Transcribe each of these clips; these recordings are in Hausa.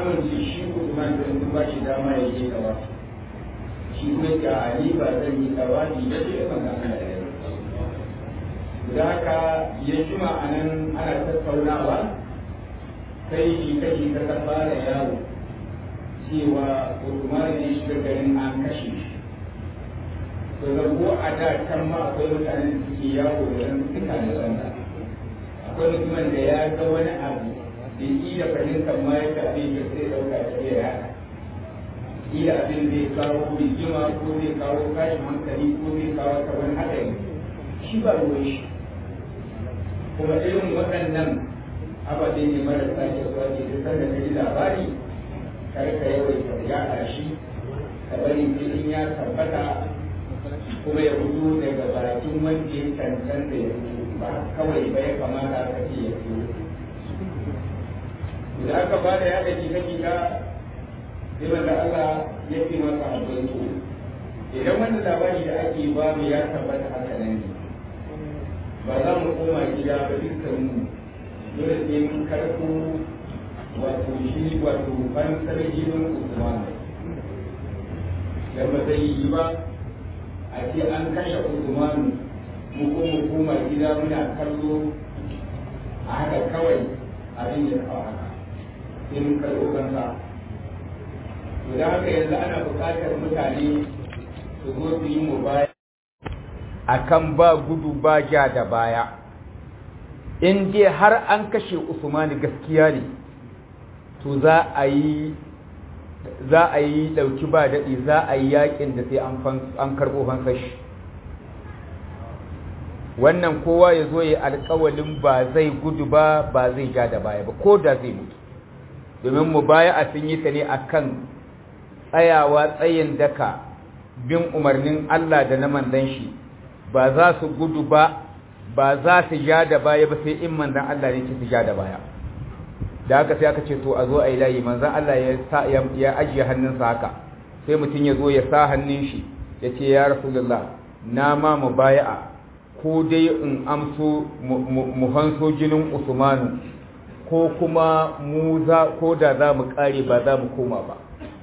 amince shi Usman da sun ba shi dama ya je gaba shi kuma ga Ali ba zan yi gaba ni da shi ban ga Allah ya da haka ya jima a nan ana tattaunawa sai shi kashi ta fara yawo cewa Usman ne shi garin an kashe shi to da ko a da kan ma akwai mutanen da suke yawo da ran suka da wanda akwai mutumin da ya ga wani abu da iya fahimtar ma yadda abin da sai dauka da ya yada iya abin zai kawo rigima ko zai kawo tashin hankali ko zai kawo wani haɗari shi ba ruwan shi kuma irin waɗannan ababe ne marasa kyau wanda duk sanda ka ji labari kar ka yawaita yaɗa shi ka bari sai in ya tabbata kuma ya fito daga bakin wanda ya cancanta ya fito ba kawai ba ya kamata ka ce ya fito da aka ba da yaɗa jika-jika sai wanda Allah ya fi masa abin so idan wanda labari da ake ba mu ya tabbata haka nan ne ba za mu koma gida ba dukkan mu dole sai mun karɓo wato shi wato fansar jinin Usman dan ba zai yi ba a ce an kashe Usman mu ko mu koma gida muna kallo a haka kawai abin ya kawo haka sai mun karɓo kansa to da haka yanzu ana buƙatar mutane su zo su yi mu baya akan ba gudu ba ja da baya in dai har an kashe usmani gaskiya ne to za a yi za a yi ɗauki ba daɗi za a yi yakin da sai an karɓo fansashi wannan kowa ya zo ya alƙawalin ba zai gudu ba ba zai ja da baya ba ko da zai mutu domin mu baya a sun yi ta ne akan tsayawa tsayin daka bin umarnin Allah da na manzon shi ba za su gudu ba ba za su ja da baya ba sai in manzon Allah ne ke su ja da baya da haka sai aka ce to a zo a yi layi manzon Allah ya ya ajiye hannunsa haka sai mutum ya zo ya sa hannun shi ya ce ya rasulullah na ma mu baya'a ko dai in amso mu hanso jinin usmanu ko kuma mu za ko da za mu kare ba za mu koma ba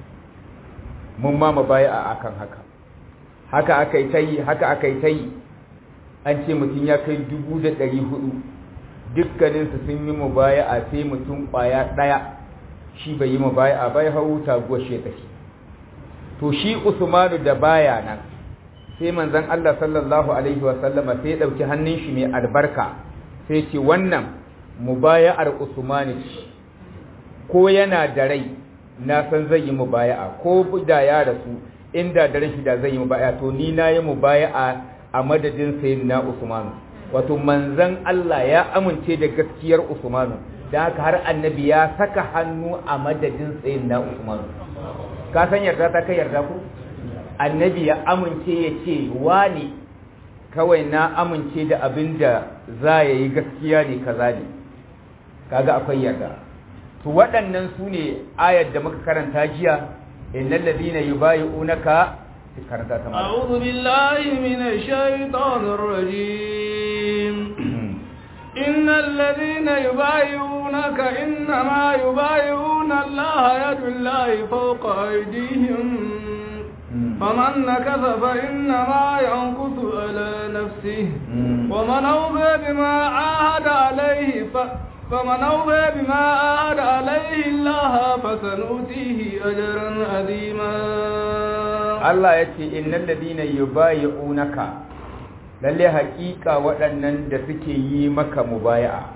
mun ma mu baya'a akan haka haka aka yi ta yi haka aka yi ta yi an ce mutum ya kai dubu da ɗari hudu dukkaninsu sun yi mu baya a sai mutum ƙwaya ɗaya shi bai yi mu baya a bai hau taguwar shi tafi to shi usmanu da baya nan sai manzon Allah sallallahu alaihi wa sallama sai ya ɗauki hannun shi mai albarka sai ce wannan mubaya'ar usmani ko yana da rai na san zai yi mubaya'a ko da ya rasu inda da rashi da zai yi mubaya'a to ni na yi mubaya'a a madadin sayyidina Usmanu wato manzon Allah ya amince da gaskiyar Usmanu da haka har annabi ya saka hannu a madadin sayyidina Usmanu ka san yarda ta kai yarda ku annabi ya amince ya ce wani kawai na amince da abin da za ya yi gaskiya ne kaza ne kaga akwai yarda to waɗannan su ne ayar da muka karanta jiya innal ladina yubayi'unaka karanta ta أعوذ بالله من الشيطان الرجيم إن الذين يبايعونك إنما يبايعون الله يد الله فوق أيديهم فمن نكث فإنما ينكث على نفسه ومن أوفى بما عاهد عليه ف... فمن أوفى بما عاهد عليه الله فسنؤتيه أجرا عظيما Allah ya ce innal ladina yubayi'unaka lalle haƙiƙa waɗannan da suke yi maka mubaya'a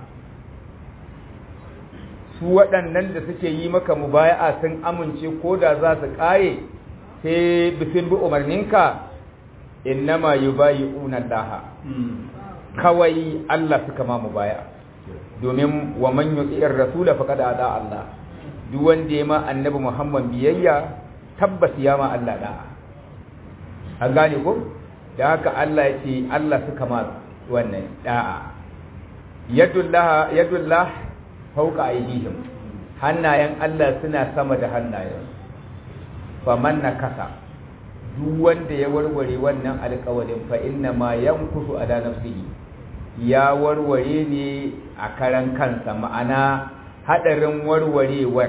su waɗannan da suke yi maka mubaya'a sun amince ko da za su ƙare sai bisin bi umarninka innama yubayi'una Allah kawai Allah suka ma mubaya'a domin wa man yuti'ir rasula faqad ada Allah duk wanda ya ma annabi Muhammad biyayya tabbas ya ma Allah da'a an gane ko da haka Allah ya ce Allah suka ma wannan da'a yadullah yadullah fauka aidihim hannayen Allah suna sama da hannayen faman nakasa duk wanda ya warware wannan alƙawarin fa inna ma yankusu ala nafsihi ya warware ne a karan kansa ma'ana hadarin warwarewar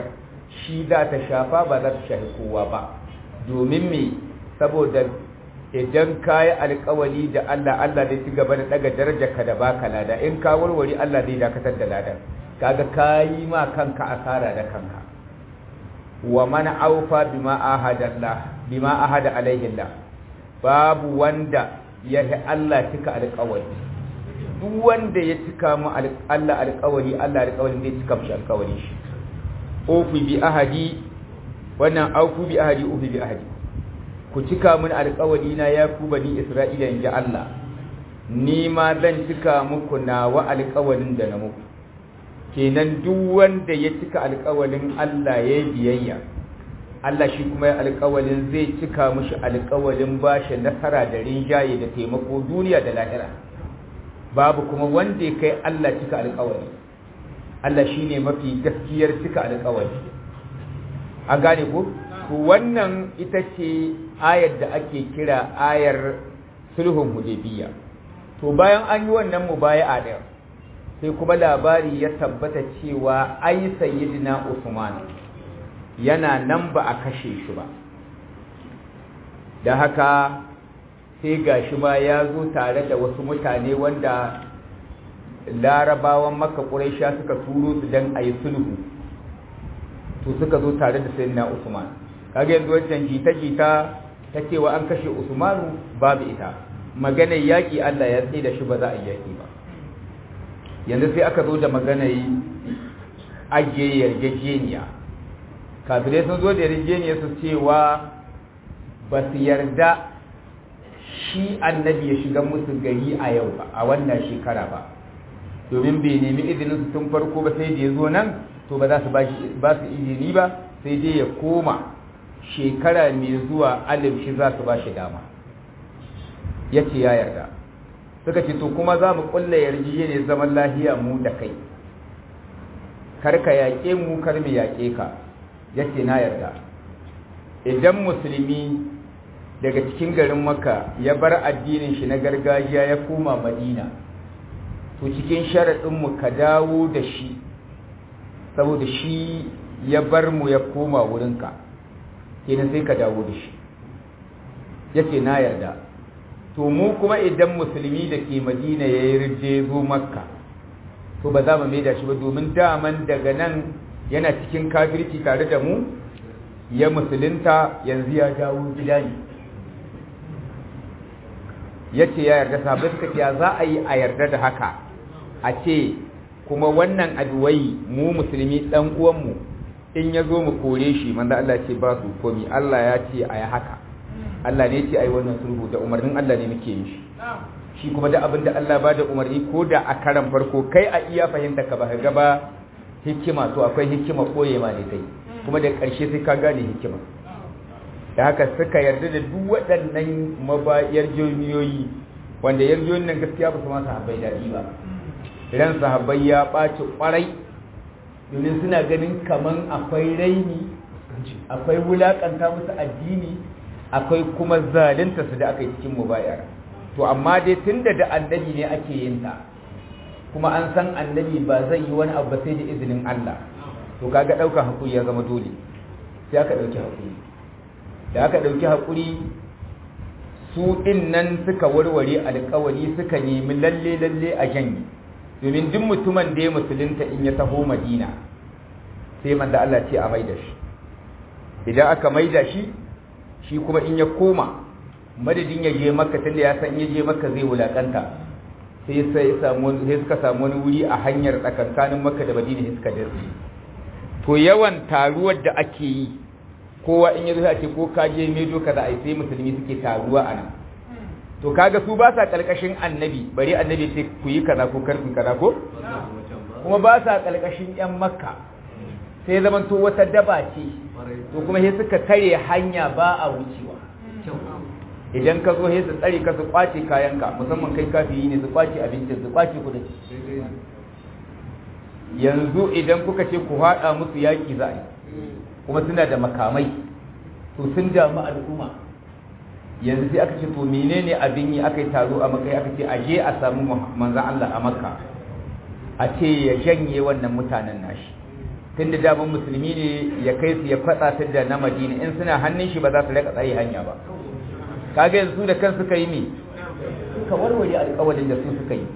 shi za ta shafa ba za ta shafi kowa ba domin me saboda idan ka yi alkawali da Allah Allah zai ci gaba da daga darajarka da baka lada in ka warware Allah zai dakatar da ladan kaga ka yi ma kanka asara da kanka wa man aufa bima ahada Allah bima ahada alaihi Allah babu wanda ya yi Allah cika alkawali duk wanda ya cika mu Allah alkawali Allah alkawali zai cika mishi alkawali shi ofi bi ahadi wannan aufu bi ahadi ofi bi ahadi ku cika mun alƙawari na ya ku bani Isra'ila inji Allah ni ma zan cika muku nawa alƙawarin da na muku kenan duk wanda ya cika alƙawarin Allah ya biyayya Allah shi kuma ya alƙawarin zai cika mushi alƙawarin bashi nasara da rinjaye da taimako duniya da lahira babu kuma wanda ya kai Allah cika alƙawari Allah shine mafi gaskiyar cika alƙawari an gane ko to wannan ita ce ayar da ake kira ayar sulhun hudaybiya to bayan an yi wannan mubaya'a da sai kuma labari ya tabbata cewa ai sayyidina Usman yana nan ba a kashe shi ba da haka sai gashi ma ya zo tare da wasu mutane wanda larabawan maka ƙuraisha suka turo su don a yi sulhu to suka zo tare da sayyidina Usman kaga yanzu wancan jita-jita ta cewa an kashe Usmanu babu ita maganar yaƙi Allah ya tsaye da shi ba za a yi yaƙi ba yanzu sai aka zo da maganar ajiye yarjejeniya kafirai sun zo da yarjejeniya su cewa ba su yarda shi annabi ya shiga musu gari a yau ba a wannan shekara ba domin bai nemi izinin su tun farko ba sai da ya zo nan to ba za su ba su izini ba sai dai ya koma shekara mai zuwa alif shi za su ba shi dama ya ce ya yarda suka ce to kuma za mu kulla yarjejeniya zaman lahiya mu da kai kar ka yaƙe mu kar mu yaƙe ka ya ce na yarda idan musulmi daga cikin garin maka ya bar addinin shi na gargajiya ya koma madina to cikin sharaɗinmu ka dawo da shi saboda shi ya bar mu ya koma wurinka kenan sai ka dawo da shi ya ce na yarda to mu kuma idan musulmi da ke madina ya yi rirje zo makka to ba za mu mai da shi ba domin daman daga nan yana cikin kafirci tare da mu ya musulunta yanzu ya dawo gida ne ya ce ya yarda sabbin suka ce za a yi a yarda da haka a ce kuma wannan aduwai mu musulmi ɗan uwanmu in ya zo mu kore shi manzo Allah ce ba su komi Allah ya ce a yi haka Allah ne ce a yi wannan sulhu da umarnin Allah ne muke yin shi shi kuma da abin da Allah ba da umarni ko da a karan farko kai a iya fahimta ka ba ka gaba hikima to akwai hikima koye ma ne kai kuma da ƙarshe sai ka gane hikima da haka suka yarda da duk waɗannan mabayar jamiyoyi wanda yarjoyin nan gaskiya ba su ma sahabbai daɗi ba ran sahabbai ya ɓaci ƙwarai domin suna ganin kaman akwai raini akwai wulaƙanta musu addini akwai kuma zalunta su da aka yi cikin mubayar to amma dai tunda da annabi ne ake yin ta kuma an san annabi ba zai yi wani abu sai da izinin Allah to kaga ɗaukar hakuri ya zama dole sai aka ɗauki hakuri da aka ɗauki hakuri su ɗin nan suka warware alƙawari suka nemi lalle lalle a janye domin duk mutumin da ya musulunta in ya taho madina sai manzo Allah ce a maida shi idan aka maida shi shi kuma in ya koma madadin ya je maka tunda ya san ya je maka zai wulakanta sai sai samu sai suka samu wani wuri a hanyar tsakankanin maka da madina suka dace to yawan taruwar da ake yi kowa in ya zo ce ko ka je medo kaza ai sai musulmi suke taruwa a nan to kaga su ba sa kalkashin annabi bari annabi sai ku yi kaza ko kar ku kaza ko kuma ba sa kalkashin yan makka sai zaman to wata daba ce to kuma sai suka kare hanya ba a wucewa idan ka zo sai su tsare ka su kwace kayanka musamman kai kafiyi ne su kwace abincin su kwace kudin yanzu idan kuka ce ku haɗa musu yaƙi za a yi kuma suna da makamai to sun damu al'umma yanzu sai aka ce to menene abin yi aka yi taro a makai aka ce aje a samu manzan Allah a makka a ce ya janye wannan mutanen nashi tunda daman musulmi ne ya kai su ya fatsa su da na madina in suna hannun shi ba za su rika tsaye hanya ba kaga yanzu su da kan suka yi ne suka warware alƙawarin da su suka yi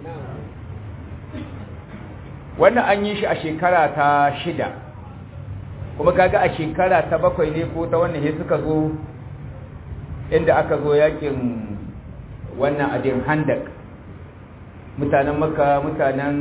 wannan an yi shi a shekara ta shida kuma kaga a shekara ta bakwai ne ko ta wannan he suka zo inda aka zo yakin wannan adin handak mutanen maka mutanen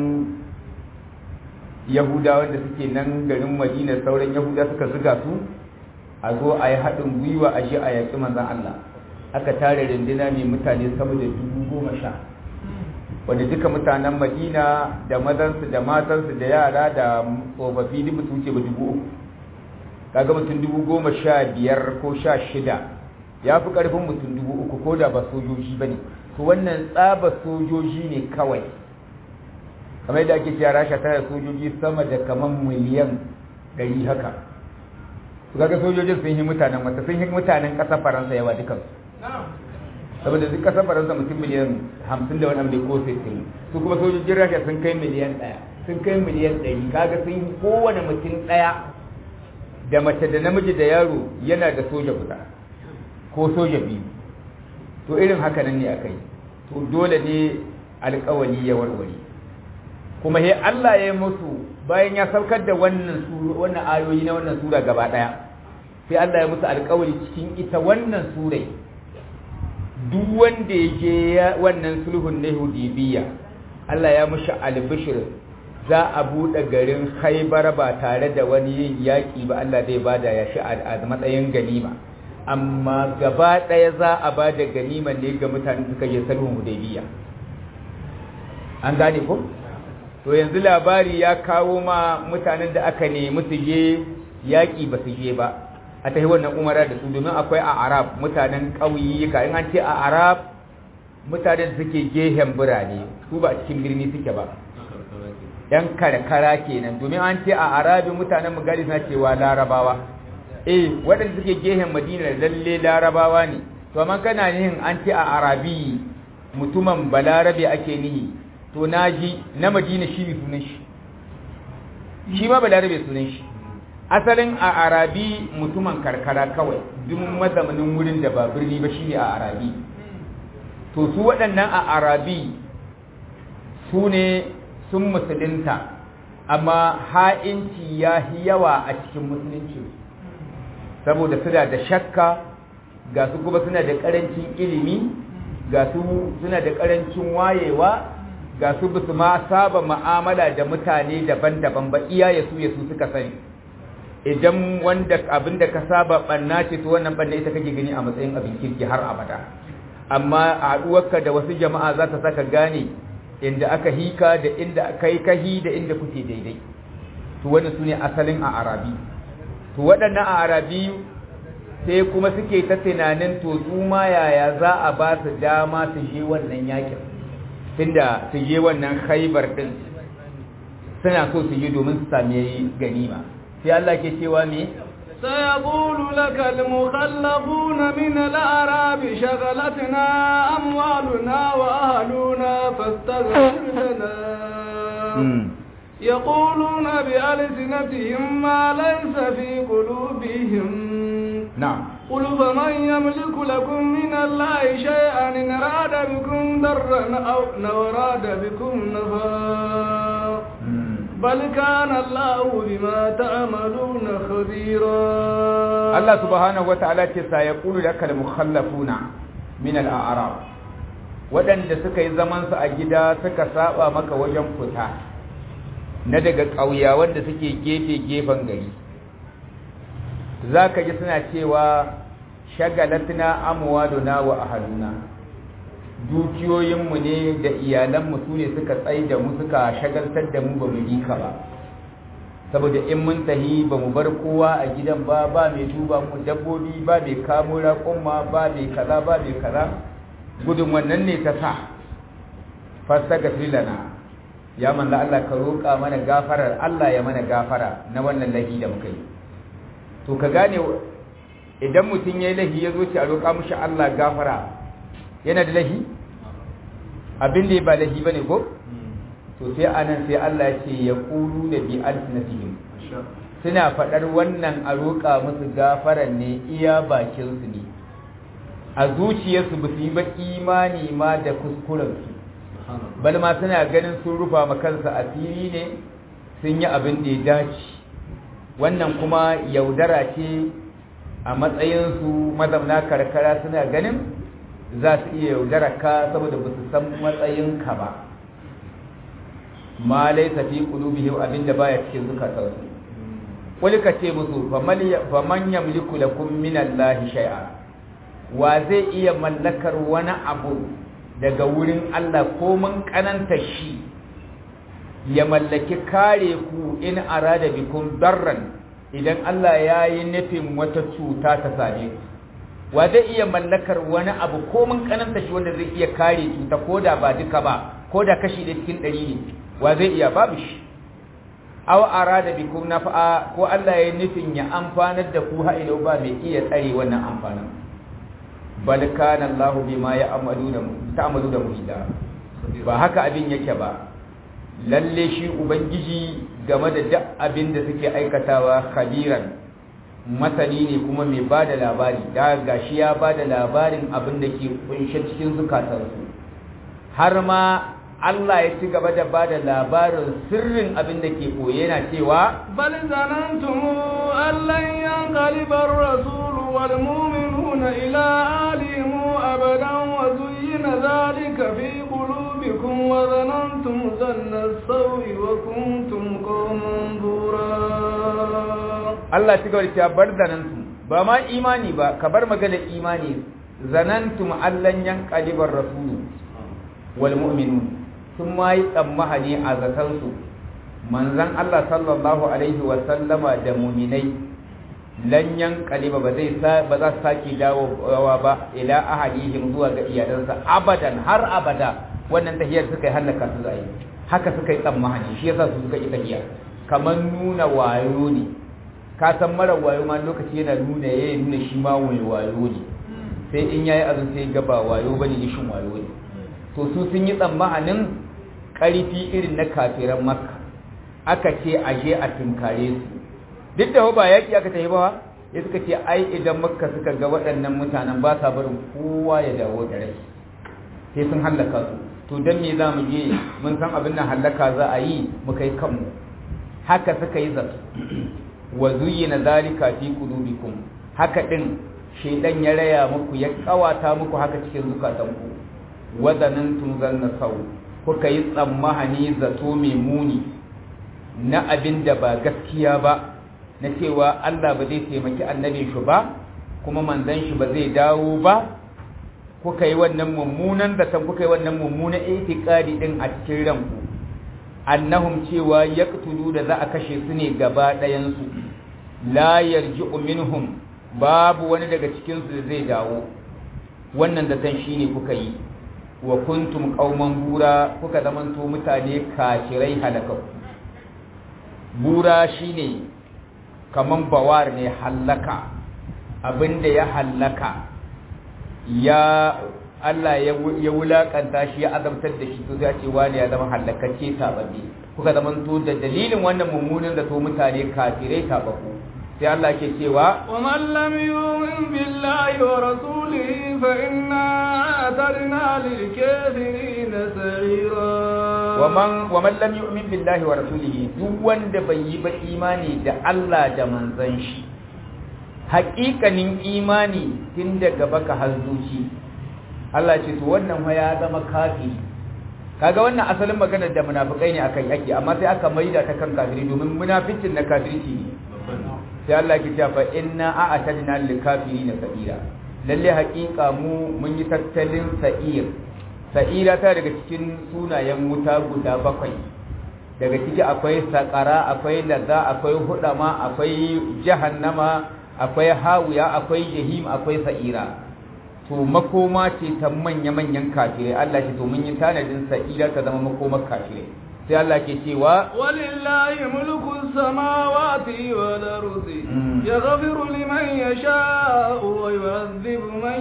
yahudawa da suke nan garin madina sauran yahuda suka zuga su a zo a yi haɗin gwiwa a shi a yaƙi manzan Allah aka tare rindina mai mutane sama da dubu goma sha wanda duka mutanen madina da mazansu da matansu da yara da tsofaffi duk su wuce ba dubu uku kaga mutum dubu goma sha biyar ko sha shida ya fi ƙarfin mutum dubu uku ko da ba sojoji ba ne to wannan tsaba sojoji ne kawai kamar yadda ake cewa rasha tana sojoji sama da kamar miliyan ɗari haka su kaga sojojin sun yi mutanen wata sun yi mutanen ƙasar faransa yawa dukansu saboda duk ƙasar faransa mutum miliyan hamsin da wani abu da ko sittin su kuma sojojin rasha sun kai miliyan ɗaya sun kai miliyan ɗari kaga sun yi kowane mutum ɗaya da mace da namiji da yaro yana da soja guda ko soja biyu to irin haka nan ne aka yi to dole ne alkawali ya warware kuma he Allah ya yi musu bayan ya saukar da wannan wannan ayoyi na wannan sura gaba daya sai Allah ya musu alkawali cikin ita wannan surai duk wanda ya je wannan sulhun na Hudaybiya Allah ya mushi albishir za a buɗe garin Khaibar ba tare da wani yin yaƙi ba Allah zai bada ya shi a matsayin ganima amma gaba ɗaya za a ba da ganima ne ga mutane suka je sulhun Hudaybiya an gane ko to yanzu labari ya kawo ma mutanen da aka nemi su je yaƙi ba su je ba a tafi wannan umara da su domin akwai a arab mutanen ƙauyuka in an ce a arab mutanen suke gehen birane su ba a cikin birni suke ba yan karkara kenan domin an ce a arabi mutanen mugari suna cewa larabawa eh waɗanda suke gehen madina lalle larabawa ne to amma kana nihin an ce a arabi mutumin balarabe ake nihi to naji na madina shi ne sunan shi shi ma balarabe sunan shi asalin a arabi mutumin karkara kawai duk mazamanin wurin da ba birni ba shine a arabi to su waɗannan a arabi su ne sun musulunta amma ha'inci ya yi yawa a cikin musulunci saboda suna da shakka ga su kuma suna da ƙarancin ilimi ga su suna da ƙarancin wayewa ga su bisu ma saba ma'amala da mutane daban-daban ba iya ya su ya su suka sani idan wanda abin da ka saba banna ce to wannan banna ita kake gani a matsayin abin kirki har abada amma a haɗuwarka da wasu jama'a za ta saka gane inda aka hika da inda kai kahi da inda kuke daidai to wannan su ne asalin a arabi to waɗannan a arabi sai kuma suke ta tunanin to su ma yaya za a ba su dama su je wannan yakin tunda su je wannan khaibar din suna so su yi domin su sami ganima sai Allah ke cewa me سيقول لك المخلفون من الأعراب شغلتنا أموالنا وأهلنا فاستغفر لنا يقولون بألسنتهم ما ليس في قلوبهم نعم قل فمن يملك لكم من الله شيئا إن أراد بكم ضرا أو أراد بكم نفعا بل كان الله بما تعملون خبيرا الله سبحانه وتعالى سيقول لك المخلفون من الأعراب waɗanda suka yi zamansu a gida suka saba maka wajen fita na daga ƙauya wanda suke gefe-gefen gari za ka ji suna cewa shagalatna amwaduna wa ahaluna dukiyoyinmu ne da iyalanmu su ne suka tsai da mu suka shagaltar da mu ba mu yi ka ba saboda in mun tahi ba mu bar kowa a gidan ba ba mai duba mu dabbobi ba mai kamo raƙumma ba mai kaza ba mai kaza gudun wannan ne ta sa fasta ga filana ya manzo Allah ka roƙa mana gafarar Allah ya mana gafara na wannan lahi da muka yi to ka gane idan mutum ya yi lahi ya zo ce a roƙa mushi Allah gafara yana da lahi abin da ya ba lahi ba ne ko to sai anan sai Allah ya ce ya ƙulu da bi alfinatihim suna faɗar wannan a roƙa musu gafaran ne iya bakinsu ne a zuciyarsu ba su yi ba imani ma da kuskurensu bal ma suna ganin sun rufa ma kansa asiri ne sun yi abin da ya dace wannan kuma yaudara ce a matsayinsu mazauna karkara suna ganin za su iya yaudara ka saboda ba su san matsayinka ba ma laisa fi qulubihim abinda baya cikin zukatansu wani ka ce musu faman yamliku lakum min Allah shay'a wa zai iya mallakar wani abu daga wurin Allah ko mun kananta shi ya mallaki kare ku in arada bikum darran idan Allah ya yi nufin wata cuta ta same ku wa zai iya mallakar wani abu ko mun kananta shi wanda zai iya kare cuta ko da ba duka ba ko da kashi da cikin ɗari ne wa zai iya babu shi aw arada bikum naf'a ko Allah ya nufin ya amfanar da ku ha'ilau ba mai iya tsare wannan amfanin bal kana Allah bima ya'maluna ta'maluna muhida ba haka abin yake ba lalle shi ubangiji game da duk abin da suke aikatawa khabiran masani ne kuma mai bada labari da gashi ya bada labarin abin da ke kunshe cikin zukatansu har ma Allah ya ci gaba da bada labarin sirrin abin da ke koye yana cewa bal zanantum allan yanqaliba ar-rasul wal mu'minuna ila alihim abadan wa zuyyina dhalika fi qulubikum wa zanantum zanna as-sawi wa kuntum qawman bura Allah ci gaba da cewa bar zanantum ba ma imani ba ka bar magana imani zanantum allan yanqaliba ar-rasul wal mu'minuna sun ma yi tsammahani a zatansu manzan Allah sallallahu Alaihi wasallama da muminai lanyan kaliba ba zai ba za su sake dawowa ba ila ahalihim zuwa ga iyalansa abadan har abada wannan tahiyar suka yi hallaka su zai haka suka yi tsammahani shi yasa su suka yi tahiya kamar nuna wayo ne ka san mara wayo ma lokaci yana nuna yayi nuna shi ma wani wayo ne sai in yayi azun sai ga ba wayo bane shin wayo ne to su sun yi tsammanin ƙarfi irin na kafiran makka aka ce a je a tunkare su duk da ba yaƙi aka tafi ba ya suka ce ai idan makka suka ga waɗannan mutanen ba sa barin kowa ya dawo da rai sai sun hallaka su to don me za mu je mun san abin nan hallaka za a yi mu kai kanmu haka suka yi zato wa zuyyina zalika fi qulubikum haka din shedan ya raya muku ya kawata muku haka cikin zukatanku wadanantum zanna sau kuka yi tsammahani zato mai muni na abin da ba gaskiya ba na cewa Allah ba zai taimaki annabin shi ba kuma manzon shi ba zai dawo ba kuka yi wannan mummunan zaton kuka yi wannan mummunan itikadi din a cikin ranku annahum cewa yaqtulu da za a kashe su ne gaba ɗayan su la yarji'u minhum babu wani daga cikin su da zai dawo wannan zaton shine kuka yi wa kuntum qauman bura kuka zamanto mutane kafirai halakakku bura shine kaman bawar ne hallaka abinda ya hallaka ya Allah ya wulakanta shi ya azabtar da shi to zai ce wani ya zama hallakacce tababbe kuka zamanto da dalilin wannan mummunan da to mutane kafirai tababbu sai Allah ke cewa wa man lam yu'min billahi wa rasulihi fa inna a'tadna lil kafirin sa'ira wa man wa man lam yu'min billahi wa rasulihi duk wanda bai yi ba imani da Allah da manzon shi haƙiƙanin imani tun daga baka har zuci Allah ce to wannan fa ya zama kafiri kaga wannan asalin maganar da munafikai ne akan yaki amma sai aka maida ta kan kafiri domin munaficin na kafirci ne sai Allah ke cewa inna a'tadna lil kafirin sa'ira lalle haƙiƙa mu mun yi tattalin sa'ir sa'ira ta daga cikin sunayen wuta guda bakwai daga ciki akwai saƙara akwai lazza akwai hudama akwai jahannama akwai hawiya akwai jahim akwai sa'ira to makoma ce ta manya-manyan kafirai Allah ce to mun yi tanadin sa'ira ta zama makomar kafirai sai Allah ke cewa walillahi mulku samawati wal ardi yaghfiru liman yasha'u wa yu'adhibu man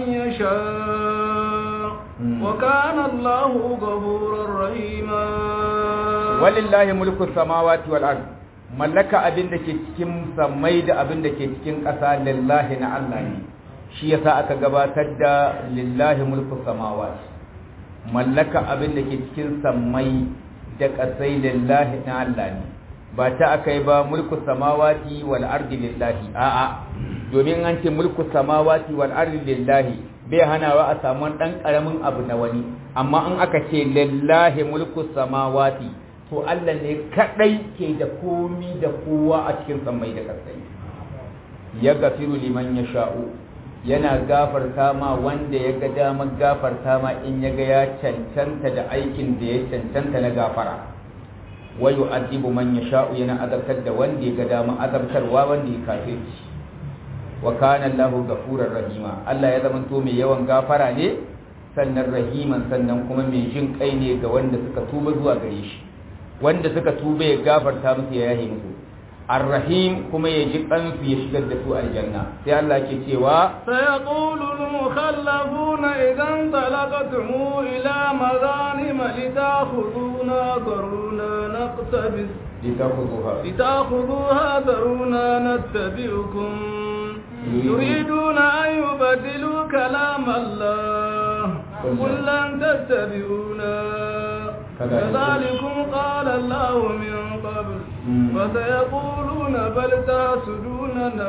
yasha'u wa kana Allahu ghafurur rahima walillahi mulku samawati wal ardi mallaka abin da ke cikin sammai da abin da ke cikin ƙasa lillahi na Allah ne shi yasa aka gabatar da lillahi mulku samawati mallaka abin da ke cikin sammai da ƙasai lillahi na Allah ne ba ta aka yi ba mulku samawati wal ardi lillahi a'a domin an ce mulku samawati wal ardi lillahi bai hanawa a samu dan karamin abu na wani amma in aka ce lillahi mulku samawati to Allah ne kadai ke da komi da kowa a cikin sammai da ƙasai ya gafiru liman ya sha'u yana gafarta ma wanda ya ga damar gafarta ma in ya ga ya cancanta da aikin da ya cancanta na gafara wa yu'adibu man yasha'u yana azabtar da wanda ya ga damar azabtarwa wanda ya kafirci wa kana Allahu ghafurur rahima Allah ya zama to mai yawan gafara ne sannan rahiman sannan kuma mai jin kai ne ga wanda suka tuba zuwa gare shi wanda suka tuba ya gafarta musu ya yahe musu الرحيم كما يجب أن في يشكل دفوع الجنة في الله كتوا سيقول المخلفون إذا انطلقتم إلى مغانم لتأخذونا ذرونا نقتبس لتأخذوها لتأخذوها ذرونا نتبعكم يريدون أن يبدلوا كلام الله قل لن تتبعونا كذلكم قال الله من قبل فسيقولون بل تحسدوننا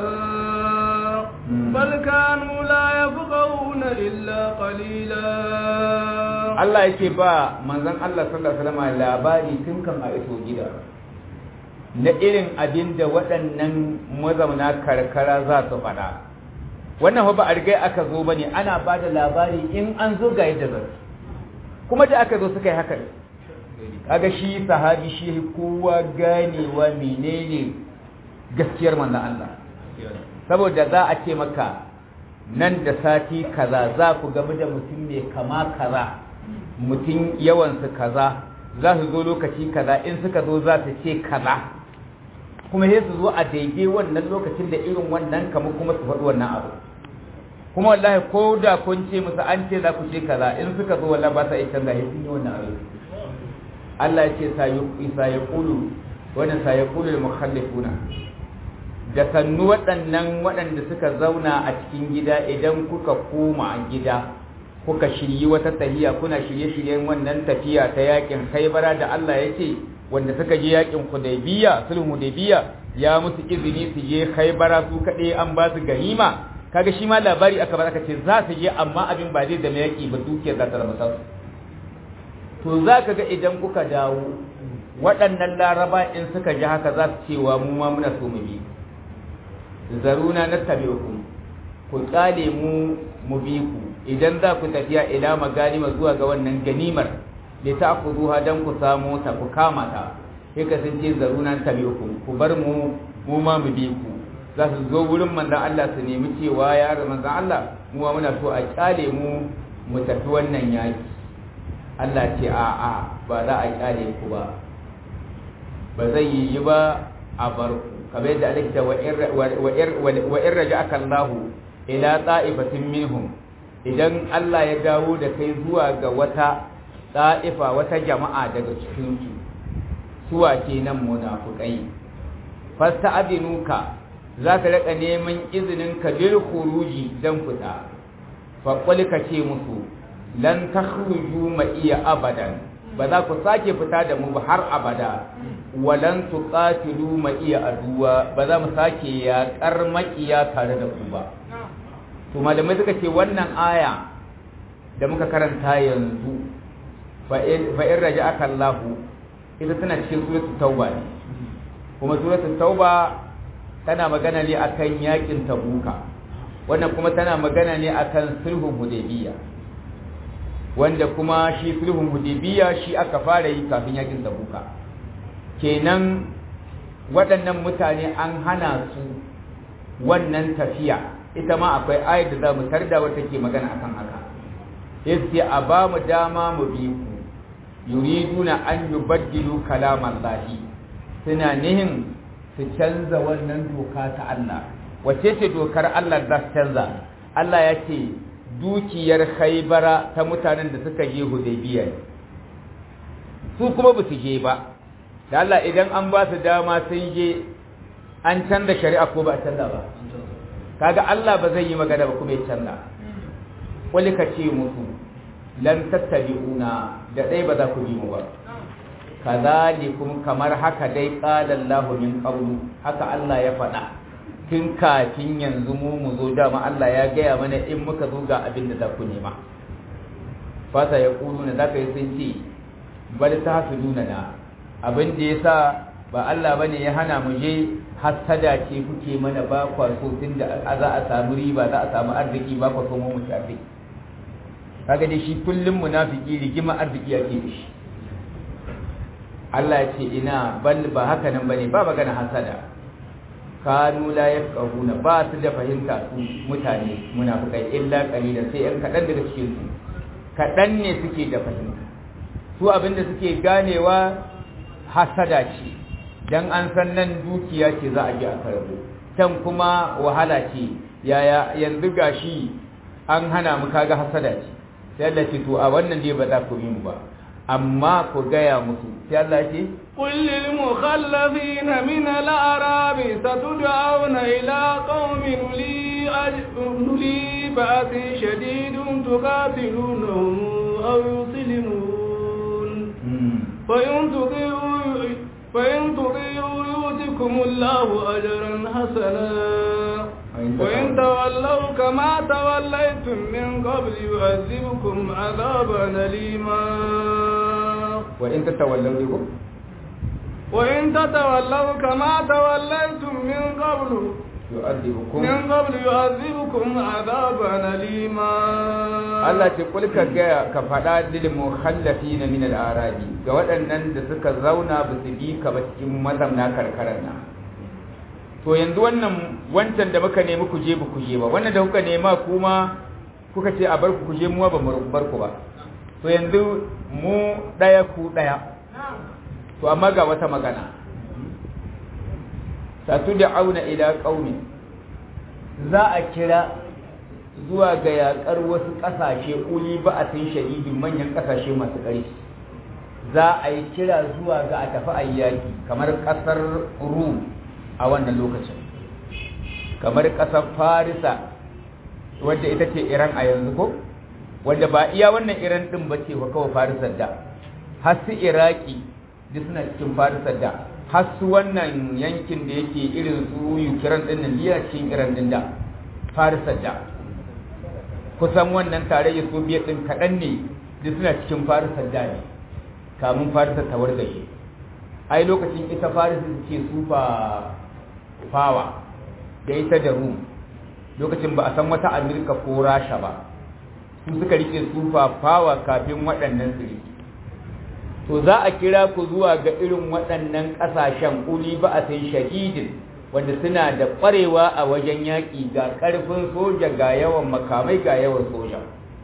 بل كانوا لا يفقهون إلا قليلا Allah yake ba manzon Allah sallallahu alaihi wasallam labari tun kan a iso gida na irin abin da waɗannan mazauna karkara za su faɗa wannan ba a riga aka zo bane ana ba da labari in an zo ga yadda zai kuma da aka zo suka yi haka kaga shi sahabi shi kowa ganewa menene gaskiyar manzon Allah saboda za a ce maka nan da sati kaza za ku gamu da mutum mai kama kaza mutum yawansu kaza za su zo lokaci kaza in suka zo za su ce kaza kuma sai su zo a daidai wannan lokacin da irin wannan kamar kuma su faɗi wannan abu kuma wallahi ko da kun ce musu an ce za ku ce kaza in suka zo wallahi ba sa iya canza sun yi wannan abu Allah ya ce sa ya kulu wannan sa ya kulu mukhallifuna da sannu waɗannan waɗanda suka zauna a cikin gida idan kuka koma gida kuka shiryi wata tahiya kuna shirye-shiryen wannan tafiya ta yakin haibara da Allah ya ce wanda suka je yakin hudaybiya sulhu hudaybiya ya musu izini su je haibara su kaɗai an ba su ganima kaga shi ma labari aka bar aka ce za su je amma abin ba zai zama yaki ba dukiyar za ta zama sauki to za ka ga idan kuka dawo waɗannan laraba in suka ji haka za su cewa mu ma muna so mu bi zaruna na tabi'ukum ku tsale mu mu bi ku idan za ku tafiya ila maganima zuwa ga wannan ganimar da ta ku zuha dan ku samu ta ku kama ta sai ka sun ce zaruna tabi'ukum ku bar mu mu ma mu bi ku za su zo wurin manzon Allah su nemi cewa ya manzon Allah mu ma muna so a kyale mu mu tafi wannan yaki Allah ce a a ba za a kyale ku ba ba zai yi ba a bar ku kamar yadda Allah ta wa in raja'aka Allah ila ta'ifatin minhum idan Allah ya dawo da kai zuwa ga wata ta'ifa wata jama'a daga cikin su suwa kenan munafiqai fasta'dinuka za ka rika neman izinin ka bil khuruji dan fita fa qul ka ce musu lan takhruju ma iya abadan ba za ku sake fita da mu ba har abada walan tuqatilu ma iya aduwa ba za mu sake yaƙar maƙiya tare da ku ba to malamai suka ce wannan aya da muka karanta yanzu fa in raja'aka Allah ita tana cikin suratul tauba ne kuma suratul tauba tana magana ne akan yakin tabuka wannan kuma tana magana ne akan sulhun hudaybiyya wanda kuma shi sulhun hudaybiya shi aka fara yi kafin yakin tabuka kenan waɗannan mutane an hana su wannan tafiya ita ma akwai ayat da za mu tarda wata ke magana akan haka yace a ba mu dama mu bi ku yuriduna an yubaddilu kalaman lahi suna nihin su canza wannan doka ta Allah wace ce dokar Allah za su canza Allah ya ce dukiyar haibara ta mutanen da suka je hudaybiya su kuma ba su je ba da Allah idan an ba su dama sun je an canza shari'a ko ba a canza ba kaga Allah ba zai yi magana ba kuma ya canza wani ka ce musu lan tattabi'una da dai ba za ku bi mu ba kazalikum kamar haka dai qala Allahu min qablu haka Allah ya faɗa tun kafin yanzu mu mu zo dama Allah ya gaya mana in muka zo ga abin da za ku nema fata ya kulu na zaka yi sun ce bal ta su nuna na abin da ya sa ba Allah ba ne ya hana mu je hasada ce kuke mana ba kwa so tun da za a samu riba za a samu arziki ba kwa so mu ci arziki kaga dai shi kullum munafiki rigima arziki ake da shi Allah ya ce ina bal ba haka nan bane ba magana hasada kanu la yafqahuna ba su da fahimta su mutane munafikai illa qalilan sai yan kadan daga cikin su kadan ne suke da fahimta su abinda suke ganewa hasada ce dan an san nan dukiya ce za a ji a karbo can kuma wahala ce yaya yanzu gashi an hana mu kaga hasada ce sai Allah ce to a wannan dai ba za ku yi mu ba amma ku gaya musu sai Allah ce قل للمخلفين من الأعراب ستدعون إلى قوم لي لي بأس شديد تقاتلونهم أو يسلمون فإن تطيعوا فإن تطيعوا يؤتكم الله أجرا حسنا وإن تولوا كما توليتم من قبل يعذبكم عذابا أليما وإن تتولوا بكم وإن تتولوا كما توليتم من قبل يعذبكم من قبل يعذبكم عذابا أليما Allah ce kul ka ga ka faɗa lil mukhallafin min al-arabi ga waɗannan da suka zauna ba su bi ka ba cikin mazamna karkarar na to yanzu wannan wancan da muka nemi ku je ba ku je ba wannan da kuka nema kuma kuka ce a bar ku ku je mu ba mu bar ku ba to yanzu mu ɗaya ku ɗaya to amma ga wata magana satu da auna ila ƙauni za a kira zuwa ga yaƙar wasu ƙasashe uli ba a sun shahidin manyan ƙasashe masu ƙarfi za a yi kira zuwa ga a tafi ayyaki kamar ƙasar rum a wannan lokacin kamar ƙasar farisa wadda ita ce iran a yanzu ko wadda ba iya wannan iran ɗin ba ce ba kawai farisar da har su iraki duk suna cikin farisar da har su wannan yankin da yake irin su ukraine ɗin nan liya cikin iran ɗin da farisar da kusan wannan tarayyar soviet ɗin kaɗan ne duk suna cikin farisar da ne kamun farisar ta wargaje ai lokacin ita farisar ce super power da ita da rum lokacin ba a san wata amurka ko rasha ba su suka rike super power kafin waɗannan su rike to za a kira ku zuwa ga irin waɗannan ƙasashen uli ba a sai shahidin wanda suna da ƙwarewa a wajen yaƙi ga ƙarfin soja ga yawan makamai ga yawan soja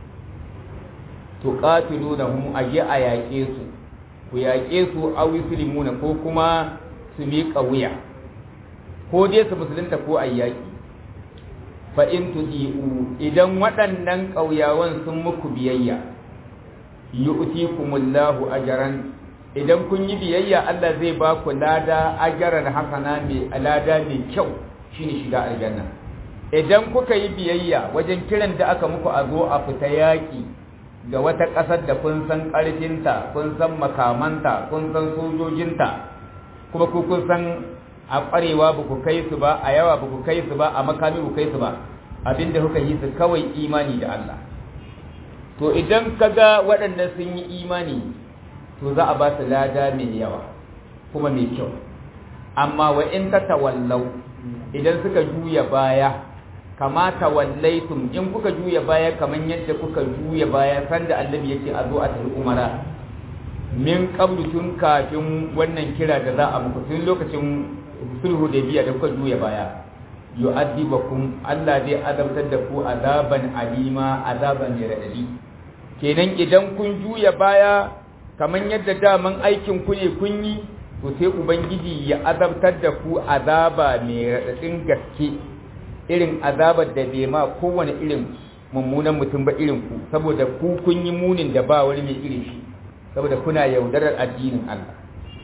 to ƙatilu da mu a yi a yaƙe su ku yaƙe su a wislimuna ko kuma su miƙa wuya ko dai su musulunta ko a yaƙi fa in tudi'u idan waɗannan ƙauyawan sun muku biyayya yu'tikumullahu ajran idan kun yi biyayya Allah zai ba ku lada ajran hasana mai lada mai kyau shine shiga aljanna idan kuka yi biyayya wajen kiran da aka muku a zo a fita yaki ga wata ƙasar da kun san ƙarfinta kun san makamanta kun san sojojinta kuma ku kun san a ƙwarewa ba ku kai su ba a yawa ba ku kai su ba a makami ba ku kai su ba abinda kuka yi su kawai imani da Allah to idan kaga waɗanda sun yi imani to za a ba su lada mai yawa kuma mai kyau amma wa in ta tawallau idan suka juya baya kama tawallaitum in kuka juya baya kaman yadda kuka juya baya sanda annabi yake a zo a tafi umara min qablu tun kafin wannan kira da za a muku tun lokacin sulhu da biya da kuka juya baya yu'adibakum Allah zai azabtar da ku azaban alima azaban mai radadi kenan idan kun juya baya kaman yadda daman aikin ku ne kun yi to sai ubangiji ya azabtar da ku azaba mai radadin gaske irin azabar da bai ma kowane irin mummunan mutum ba irin ku saboda ku kun yi munin da ba wani mai irin shi saboda kuna yaudarar addinin Allah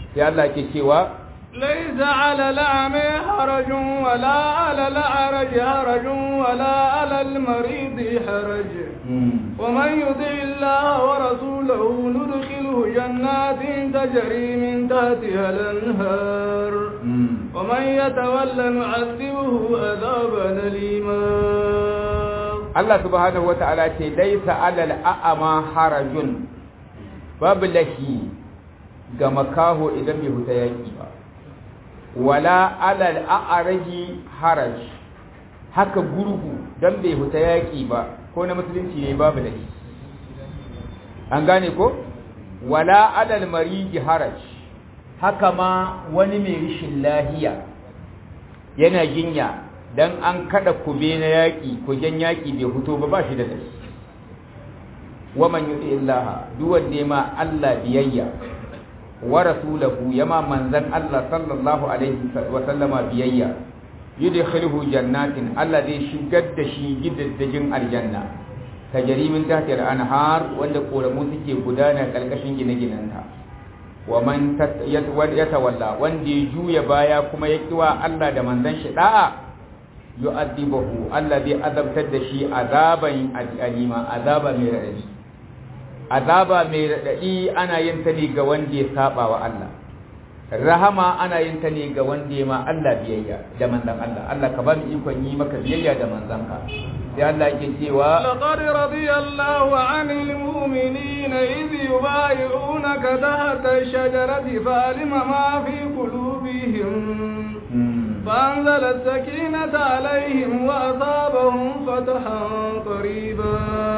sai Allah ke cewa ليس على الأعمى حرج ولا على الأعرج حرج ولا على المريض حرج ومن يطع الله ورسوله ندخله جنات تجري من تحتها الأنهار ومن يتولى نعذبه عذابا أليما Allah subhanahu wata'ala ce laisa alal a'ama harajun babu lahi ga makaho idan bai huta yaki ba wala alal a'araji haraj haka gurgu dan bai huta yaki ba ko na musulunci ne babu lahi an gane ko wala alal mariji haraj haka ma wani mai rishin lahiya yana jinya dan an kada kube na yaƙi kujen yaƙi bai fito ba ba shi da dashi waman yuti illaha duk wanda ma Allah biyayya wa rasulahu yama manzan Allah sallallahu alaihi wa sallama biyayya yudkhiluhu jannatin Allah zai shigar da shi gidaddajin aljanna tajri min tahti al-anhar wanda koramu suke gudana karkashin gine-ginanta wa man yatawalla wanda ya juya baya kuma ya kiwa Allah da manzan shi da'a yu'adhibuhu Allah zai azabtar da shi azaban alima azaba mai radadi azaba mai radadi ana yin ta ne ga wanda ya saba wa Allah rahama ana yin ta ne ga wanda ya ma Allah biyayya da manzon Allah Allah ka ba mu ikon yi maka biyayya da manzon ka sai Allah yake cewa laqad radiyallahu 'anil mu'minina idh yubay'unaka tahta ash-shajarati fa'alima ma fi qulubihim فأنزل السكينة عليهم وأصابهم فتحا قريبا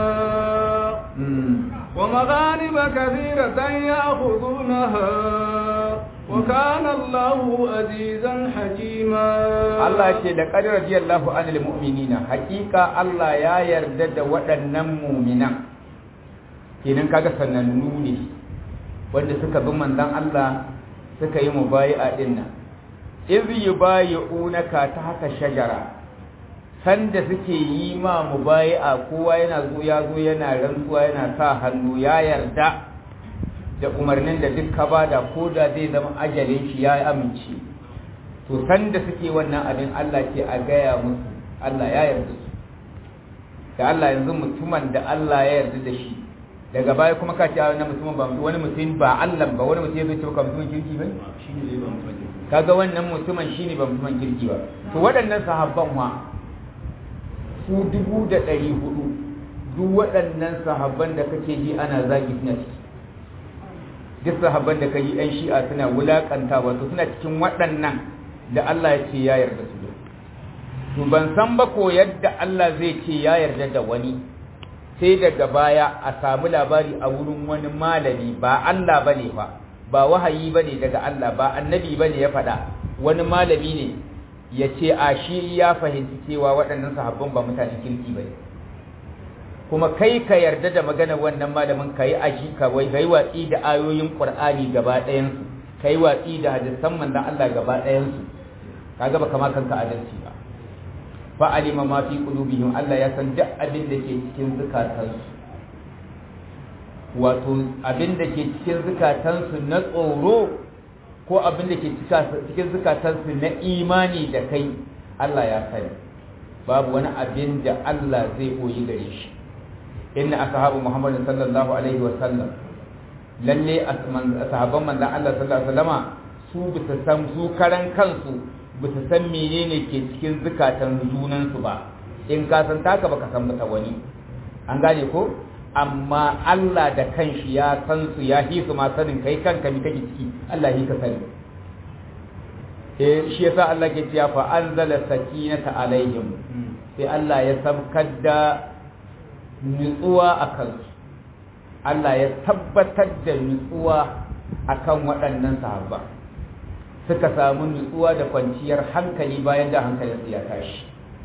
ومغانم كثيرة يأخذونها وكان الله عزيزا حكيما الله يقول لقد رضي الله عن المؤمنين حقيقة الله يا يردد waɗannan mu'minan kenan kaga sanannu ne wanda suka bi manzon Allah suka yi mubayi'a din nan iz yubayi'unaka ta haka shajara sanda suke yi ma mubayi'a kowa yana zo ya zo yana rantsuwa yana sa hannu ya yarda da umarnin da duk ka bada ko da zai zama ajalin shi ya amince to sanda suke wannan abin Allah ce a gaya musu Allah ya yarda su da Allah yanzu mutumin da Allah ya yarda da shi daga baya kuma ka ce wani mutumin ba wani mutum ba Allah ba wani mutum ya zo ce ka mutumin kirki ba shine zai ba mutumin kaga wannan mutumin shine ba mutumin kirki ba to waɗannan sahabban wa su dubu da ɗari hudu duk waɗannan sahabban da kake ji ana zagi suna ciki duk sahabban da kai yan shi'a suna wulakanta wato suna cikin waɗannan da Allah ya ce ya yarda su to ban san ba ko yadda Allah zai ce ya yarda da wani sai daga baya a samu labari a wurin wani malami ba Allah bane fa ba wahayi bane daga Allah ba annabi bane ya faɗa wani malami ne ya ce a shi ya fahimci cewa waɗannan sahabban ba mutanen kirki bane kuma kai ka yarda da magana wannan malamin ka yi aji ka wai kai watsi da ayoyin Qur'ani gaba ɗayan su kai watsi da hadisan manzon Allah gaba ɗayan su kaga ba kama kanka adalci ba fa alima ma fi qulubihim Allah ya san duk abin da ke cikin zukatansu wato abin da ke cikin zukatansu na tsoro ko abin da ke cikin zukatansu na imani da kai Allah ya sani babu wani abin da Allah zai koyi gare shi inna ashabu Muhammad sallallahu alaihi wa sallam lalle ashaban manzon Allah sallallahu alaihi wa sallama su bisa san su karan kansu bisa san menene ke cikin zukatan junansu ba in ka san taka baka san mata wani an gane ko amma Allah da kanshi ya san su ya hi su ma sanin kai kanka mi kake ciki Allah hi ka sani eh shi yasa Allah ke cewa fa anzala sakinata alaihim sai Allah ya sabkar da nutsuwa akan su Allah ya tabbatar da nutsuwa akan waɗannan sahaba suka samu nutsuwa da kwanciyar hankali bayan da hankalinsu ya tashi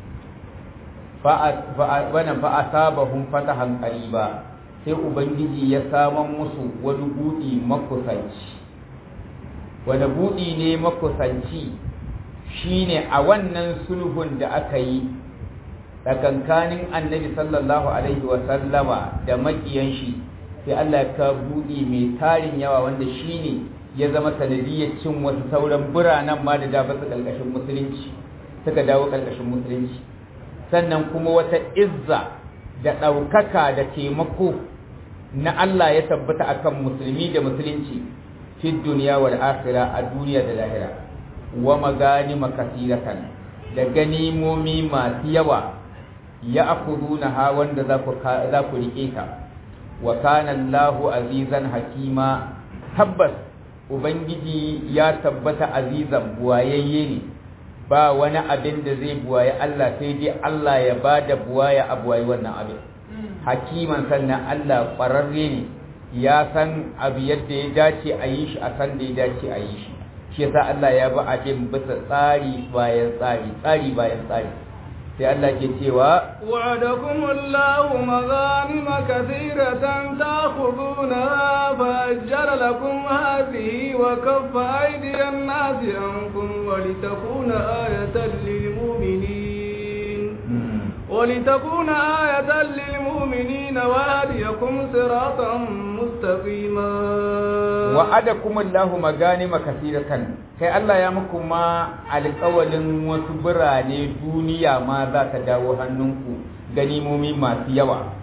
wannan fa asabahum fatahan qariba sai ubangiji ya saman musu wani budi makusanci wani budi ne makusanci shine a wannan sulhun da aka yi tsakankanin annabi sallallahu alaihi wa sallama da makiyan shi sai Allah ya ka budi mai tarin yawa wanda shine ya zama sanadiyyar cin wasu sauran biranen ma da dafa su ƙarƙashin musulunci suka dawo ƙarƙashin musulunci sannan kuma wata izza da ɗaukaka da taimako na Allah ya tabbata akan musulmi da musulunci fi duniya wal akhira a duniya da lahira wa magani makasiratan da ganimomi masu yawa ya akuduna ha wanda za ku za ku rike ta wa kana Allahu azizan hakima tabbas ubangiji ya tabbata azizan buwayayye ne ba wani abin da zai buwaye Allah sai dai Allah ya bada buwaya a buwaye wannan abin hakiman sannan Allah ƙwararre ne ya san abu yadda ya dace a yi shi a san da ya dace a yi shi shi yasa Allah ya bi abin bisa tsari bayan tsari tsari bayan tsari sai Allah ke cewa وعدكم الله مغانم كثيرة تأخذونها فأجر لكم هذه وكف أيدي الناس عنكم ولتكون آية للمؤمنين ولتكون آية للمؤمنين وهديكم صراطا مستقيما وعدكم الله مغانم كثيرة kai Allah ya muku ma alƙawalin wasu birane duniya ma za ta dawo hannunku ganimomi masu yawa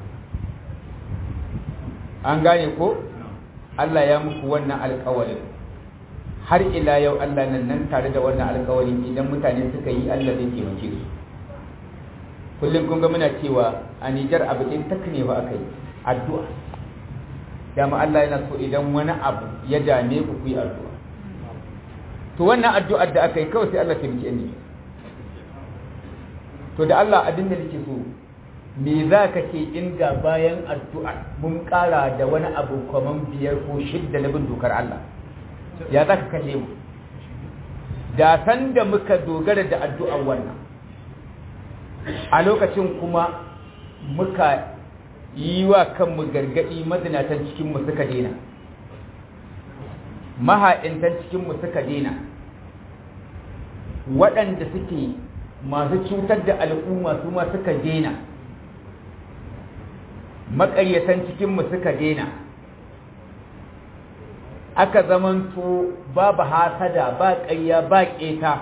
an gane ko Allah ya muku wannan alƙawalin har ila yau Allah nan nan tare da wannan alƙawalin idan mutane suka yi Allah zai taimake su kullum kun ga muna cewa a Nijar abu ɗin tak ne ba aka yi addu'a dama Allah yana so idan wani abu ya dame ku ku yi addu'a to wannan addu'ar da aka yi kawai sai Allah taimake ni to da Allah abin da nake so me za ka ce inda bayan addu'a mun ƙara da wani abu kaman biyar ko shidda na bin dokar Allah ya za ka kashe mu da san da muka dogara da addu'ar wannan a lokacin kuma muka yi wa kanmu gargaɗi mazinatan cikinmu suka daina maha'intan cikinmu suka daina waɗanda suke masu cutar da al'umma su ma suka daina maƙaryatan cikinmu suka daina aka zamanto babu hasada ba ƙarya ba ƙeta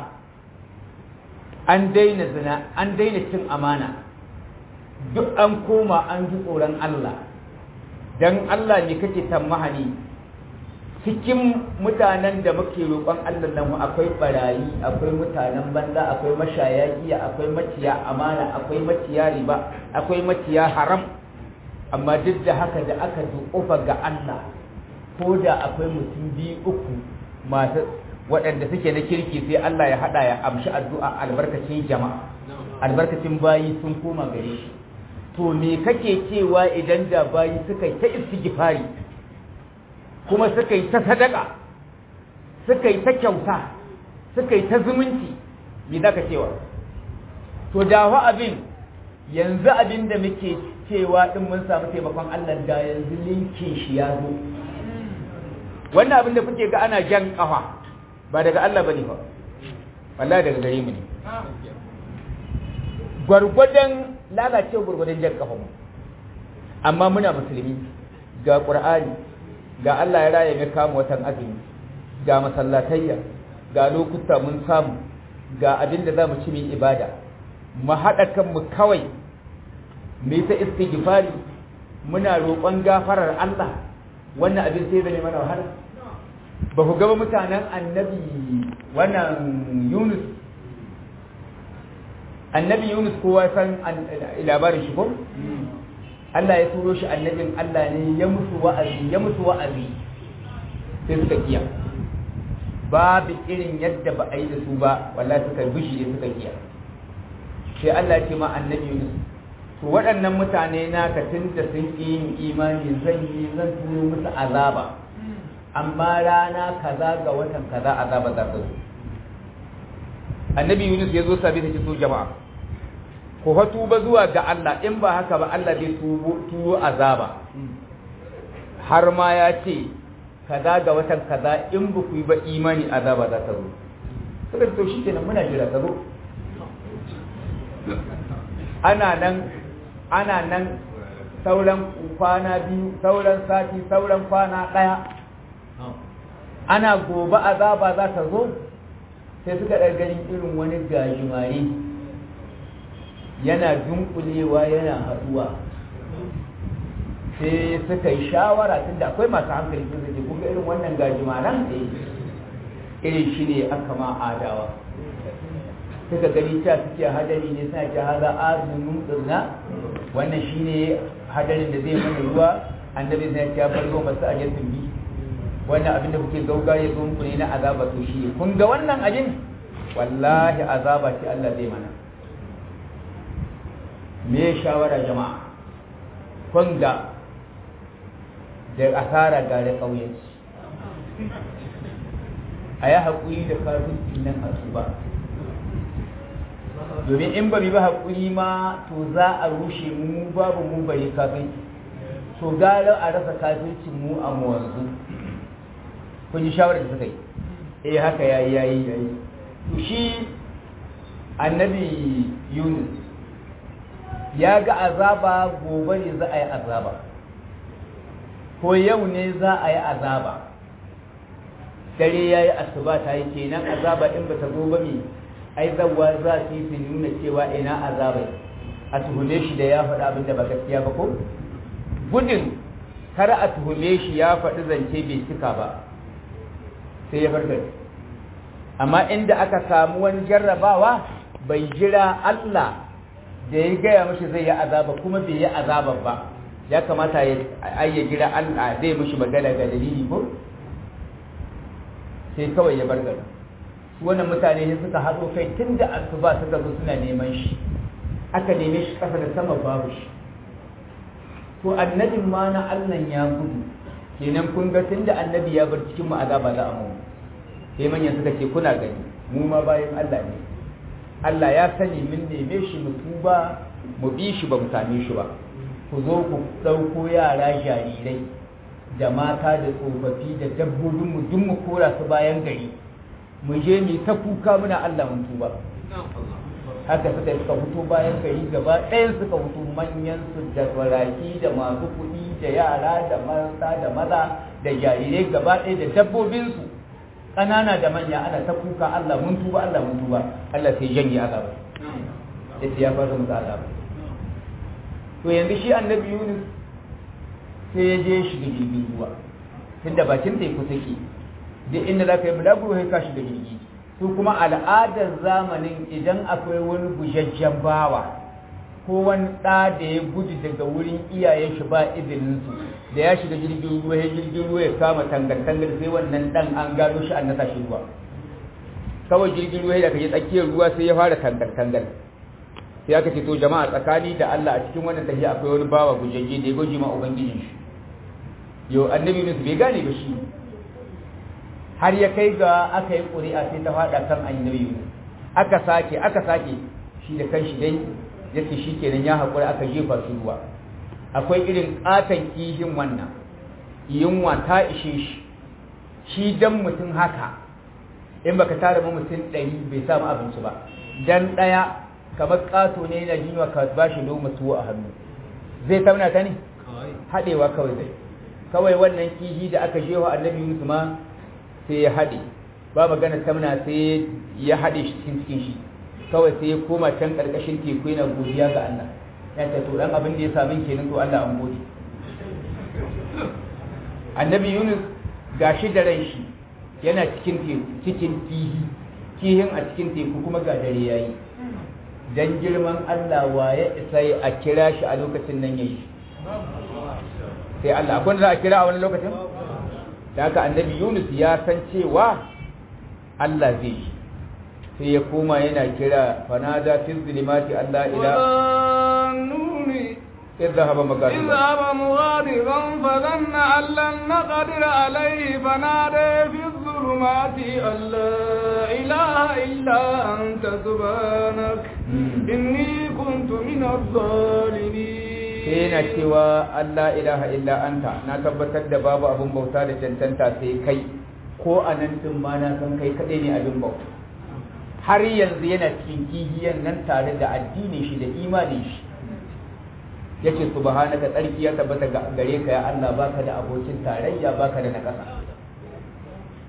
an daina zina an daina cin amana duk an koma an ji tsoron Allah don Allah ne kake tammahani cikin mutanen da muke roƙon Allah nan akwai barayi akwai mutanen banza akwai mashaya giya akwai maciya amana akwai maciya riba akwai maciya haram amma duk da haka da aka duƙufa ga Allah ko da akwai mutum biyu uku masu waɗanda suke na kirki sai Allah ya haɗa ya amshi addu'a albarkacin jama'a albarkacin bayi sun koma gare shi to me kake cewa idan da bayi suka yi ta istighfari kuma suka yi ta sadaka suka yi ta kyauta suka yi ta zumunci me za ka cewa to dawa abin yanzu abin da muke cewa din mun samu taimakon Allah da yanzu linkin shi ya zo wannan abin da kuke ga ana jan kafa ba daga Allah bane ba wallahi daga gare mu ne gwargwadon lalacewa gwargwadon jan kafa mu amma muna musulmi ga qur'ani ga Allah ya raya mai kama watan azumi ga masallatayya ga lokuta mun samu ga abin da zamu ci mu ibada mu haɗa kanmu kawai mu ta istighfari muna roƙon gafarar Allah wannan abin sai zane mana wahala ba ku gaba mutanen annabi wannan Yunus annabi Yunus kowa san labarin shi ko Allah ya turo shi annabin Allah ne ya musu wa'azi ya musu wa'azi sai suka kiya babu irin yadda ba a yi da su ba wallahi suka bishi suka kiya sai Allah ya ce ma annabi Yunus to waɗannan mutane na ka tunda sun ƙi yin imani zan yi zan turo musu azaba amma rana kaza ga watan kaza azaba za ta zo annabi Yunus ya zo sabi ta ce so jama'a ku fa tuba zuwa ga Allah in ba haka ba Allah zai tuwo azaba har ma ya ce kaza ga watan kaza in ba ku yi ba imani azaba za ta zo suka to shi kenan muna jira ta zo ana nan ana nan sauran kwana biyu sauran sati sauran kwana ɗaya ana gobe azaba za ta zo sai suka ɗar ganin irin wani gajimare yana dunkulewa yana haɗuwa sai suka yi shawara tunda akwai masu hankali sun zai kuka irin wannan gajimaren irin shi ne aka ma adawa suka gani ta suke hadari ne suna ce haza azumin tsirna wannan shi ne hadarin da zai mana ruwa annabi sai ya bar ruwa masu ajiyar tumbi wannan abin da kuke gauga ya zo muku ne na azaba to shi kun ga wannan ajin wallahi azaba ce Allah zai mana me shawara jama'a kun ga da asara ga da ƙauyenci a yi haƙuri da kafin nan a su ba domin in ba bi ba haƙuri ma to za a rushe mu babu mu bari kafin to gara a rasa kafircin mu a mu wanzu kun ji shawarar da suka yi eh haka yayi yayi yayi to shi annabi yunus ya ga azaba gobe ne za a yi azaba ko yau ne za a yi azaba dare ya yi asuba ta yi kenan azaba in ba ta zo ba mai ai zawa za su yi su nuna cewa ina azaba a tuhume shi da ya faɗi abin da ba gaskiya ba ko gudun kar a tuhume shi ya faɗi zance bai cika ba sai ya bar gari amma inda aka samu wani jarrabawa bai jira Allah da ya gaya mashi zai yi azaba kuma bai yi azaba ba ya kamata ya ya jira Allah zai mashi magana ga dalili ko sai kawai ya bar gari su wannan mutane ne suka haɗo kai tun da asuba suka zo suna neman shi aka neme shi ƙasa da sama babu shi to annabin ma na Allah ya gudu kenan kun ga tun da annabi ya bar cikin mu azaba za a mu sai manyan suka ce kuna gani mu ma bayan Allah ne Allah ya sani mun neme shi mu tuba mu bi shi ba mu same shi ba ku zo ku ɗauko yara jarirai da mata da tsofaffi da dabbobin mu duk mu kora su bayan gari mu je mu ta kuka muna Allah mun tuba haka suka suka fito bayan gari gaba ɗayan suka fito manyan su da baraki da masu kuɗi da yara da mata da maza da jarirai gaba ɗaya da dabbobin su ƙanana da manya ana ta kuka Allah mun tuba Allah mun tuba Allah sai janye azaba yace ya fara musu azaba to yanzu shi annabi Yunus sai ya je shiga jirgin ruwa tunda bakin teku take duk inda za ka yi bulaguro sai ka shiga jirgi su kuma al'adar zamanin idan akwai wani gujajjen bawa ko wani ɗa da ya gudu daga wurin iyayen shi ba izinin su da ya shiga jirgin ruwa ya jirgin ruwa ya kama tangar-tangar sai wannan ɗan an gano shi an nasa shi ruwa kawai jirgin ruwa da ka yi tsakiyar ruwa sai ya fara tangar-tangar sai aka ce to jama'a tsakani da Allah a cikin wannan tafiya akwai wani bawa gujajje da ya gwaji ma ubangijin shi yau annabi Yunus bai gane ba shi har ya kai ga aka yi ƙuri'a sai ta faɗa kan annabi Yunus aka sake aka sake shi da kanshi dai yace shi kenan ya haƙura aka jefa su ruwa akwai irin ƙaton kihin wannan yunwa ta ishe shi shi dan mutum haka in baka tara ma mutum ɗari bai samu abinci ba dan ɗaya kamar ƙato ne na jinywa ka ba shi loma tuwo a hannu zai tauna ta ne haɗewa kawai zai kawai wannan kihi da aka jewa annabi Yunus ma sai ya haɗe ba magana tamna sai ya haɗe shi cikin cikin shi kawai sai ya koma can ƙarƙashin teku yana godiya ga Allah ya ce to dan abin da ya sami kenan to Allah an gode annabi Yunus gashi da ran shi yana cikin teku cikin kihi kihin a cikin teku kuma ga dare yayi dan girman Allah wa ya isa a kira shi a lokacin nan yayi sai Allah akwai da za a kira a wani lokacin da haka annabi Yunus ya san cewa Allah zai yi sai ya koma yana kira fanada fi zulumati Allah ila اذهب مغاضبا اذهب مغاضبا فظن أن لن نقدر عليه فنادى في الظلمات أن لا إله إلا أنت سبحانك إني كنت من الظالمين sai yana cewa Allah ilaha illa anta na tabbatar da babu abin bauta da cancanta sai kai ko a nan din ma na san kai kaɗai ne abin bauta har yanzu yana cikin kihiyan nan tare da addinin shi da imanin shi yace subhanaka tsarki ya tabbata gare ka ya Allah baka da abokin tarayya baka da nakasa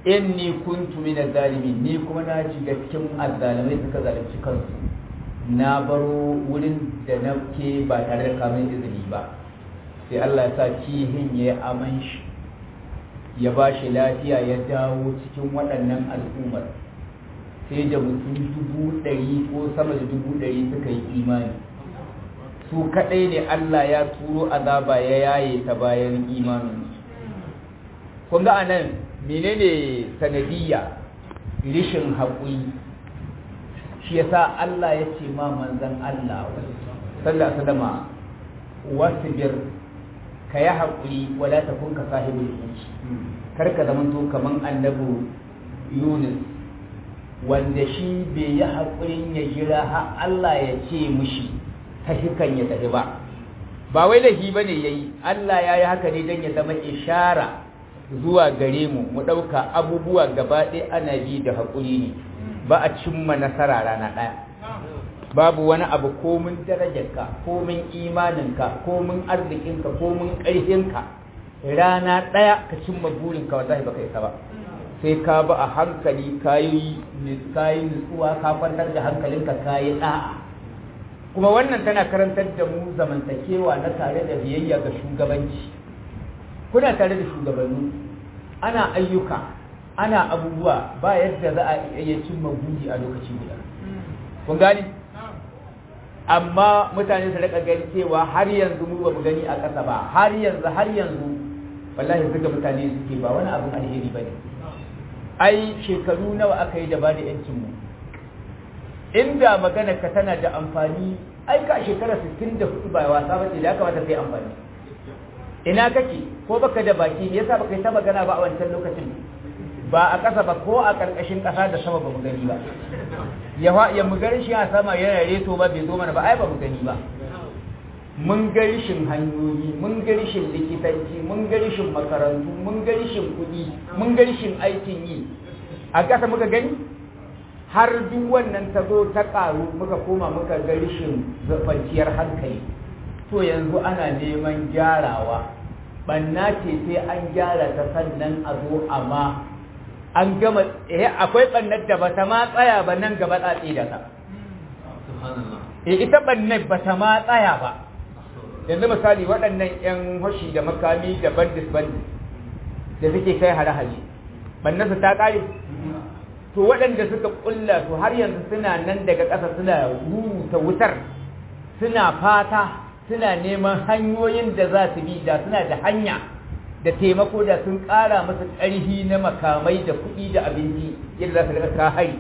inni kuntu min zalimin ni kuma na shiga cikin azzalimai suka zalunci kansu na baro wurin da na ke ba tare da kamun izini ba sai Allah ya sa kihin ya aman shi ya ba shi lafiya ya dawo cikin waɗannan al'ummar sai da mutum dubu ɗari ko sama da dubu ɗari suka yi imani su kaɗai ne Allah ya turo azaba ya yaye ta bayan imanin kun ga anan menene sanadiyya rishin haƙuri shi yasa Allah ya ce ma manzan Allah sallallahu alaihi wasbir ka yi haƙuri wala takun ka sahibul uci kar ka zama to kaman annabi Yunus wanda shi bai yi haƙurin ya jira har Allah ya ce mushi ta hikan ya tafi ba ba wai lahi bane yayi Allah ya yi haka ne don ya zama ishara zuwa gare mu mu ɗauka abubuwa gaba ɗaya ana bi da haƙuri ne ba a cimma nasara rana ɗaya babu wani abu komin darajarka komin imaninka komin arzikinka komin ƙarfinka rana ɗaya ka cimma burinka wallahi baka isa ba sai ka ba a hankali kayi nutsuwa ka kwantar da hankalinka kayi ɗa'a kuma wannan tana karantar da mu zamantakewa na tare da biyayya ga shugabanci kuna tare da shugabanni ana ayyuka ana abubuwa ba yadda za a iya cimma buri a lokaci guda kun gani amma mutane su rika gani cewa har yanzu mu ba mu gani a ƙasa ba har yanzu har yanzu wallahi zuga mutane suke ba wani abin alheri ba ne ai shekaru nawa aka yi da ba da yancin mu inda magana ka tana da amfani ai ka shekara 64 ba wasa ba ce da ya kamata kai amfani ina kake ko baka da baki me yasa baka yi ta magana ba a wancan lokacin ba a ƙasa ba ko a ƙarƙashin ƙasa da sama ba mu gani ba ya ya mu gani shi a sama yana reto ba bai zo mana ba ai ba mu gani ba mun ga rishin hanyoyi mun ga rishin likitanci mun ga rishin makarantu mun ga rishin kuɗi mun ga rishin aikin yi a ƙasa muka gani har duk wannan ta zo ta ƙaru muka koma muka ga rishin kwanciyar hankali to yanzu ana neman gyarawa banna ce sai an gyara ta sannan a zo amma an gama eh akwai bannar da bata ma tsaya ba nan gaba tsatsi da ta eh ita bannar bata ma tsaya ba yanzu misali waɗannan yan hoshi da makami da bandis bandis da suke kai hare-hare bannar su ta kare to waɗanda suka kulla su har yanzu suna nan daga ƙasa suna rubuta wutar suna fata suna neman hanyoyin da za su bi da suna da hanya da taimako da sun ƙara masa ƙarfi na makamai da kuɗi da abinci yadda za su daga ka hari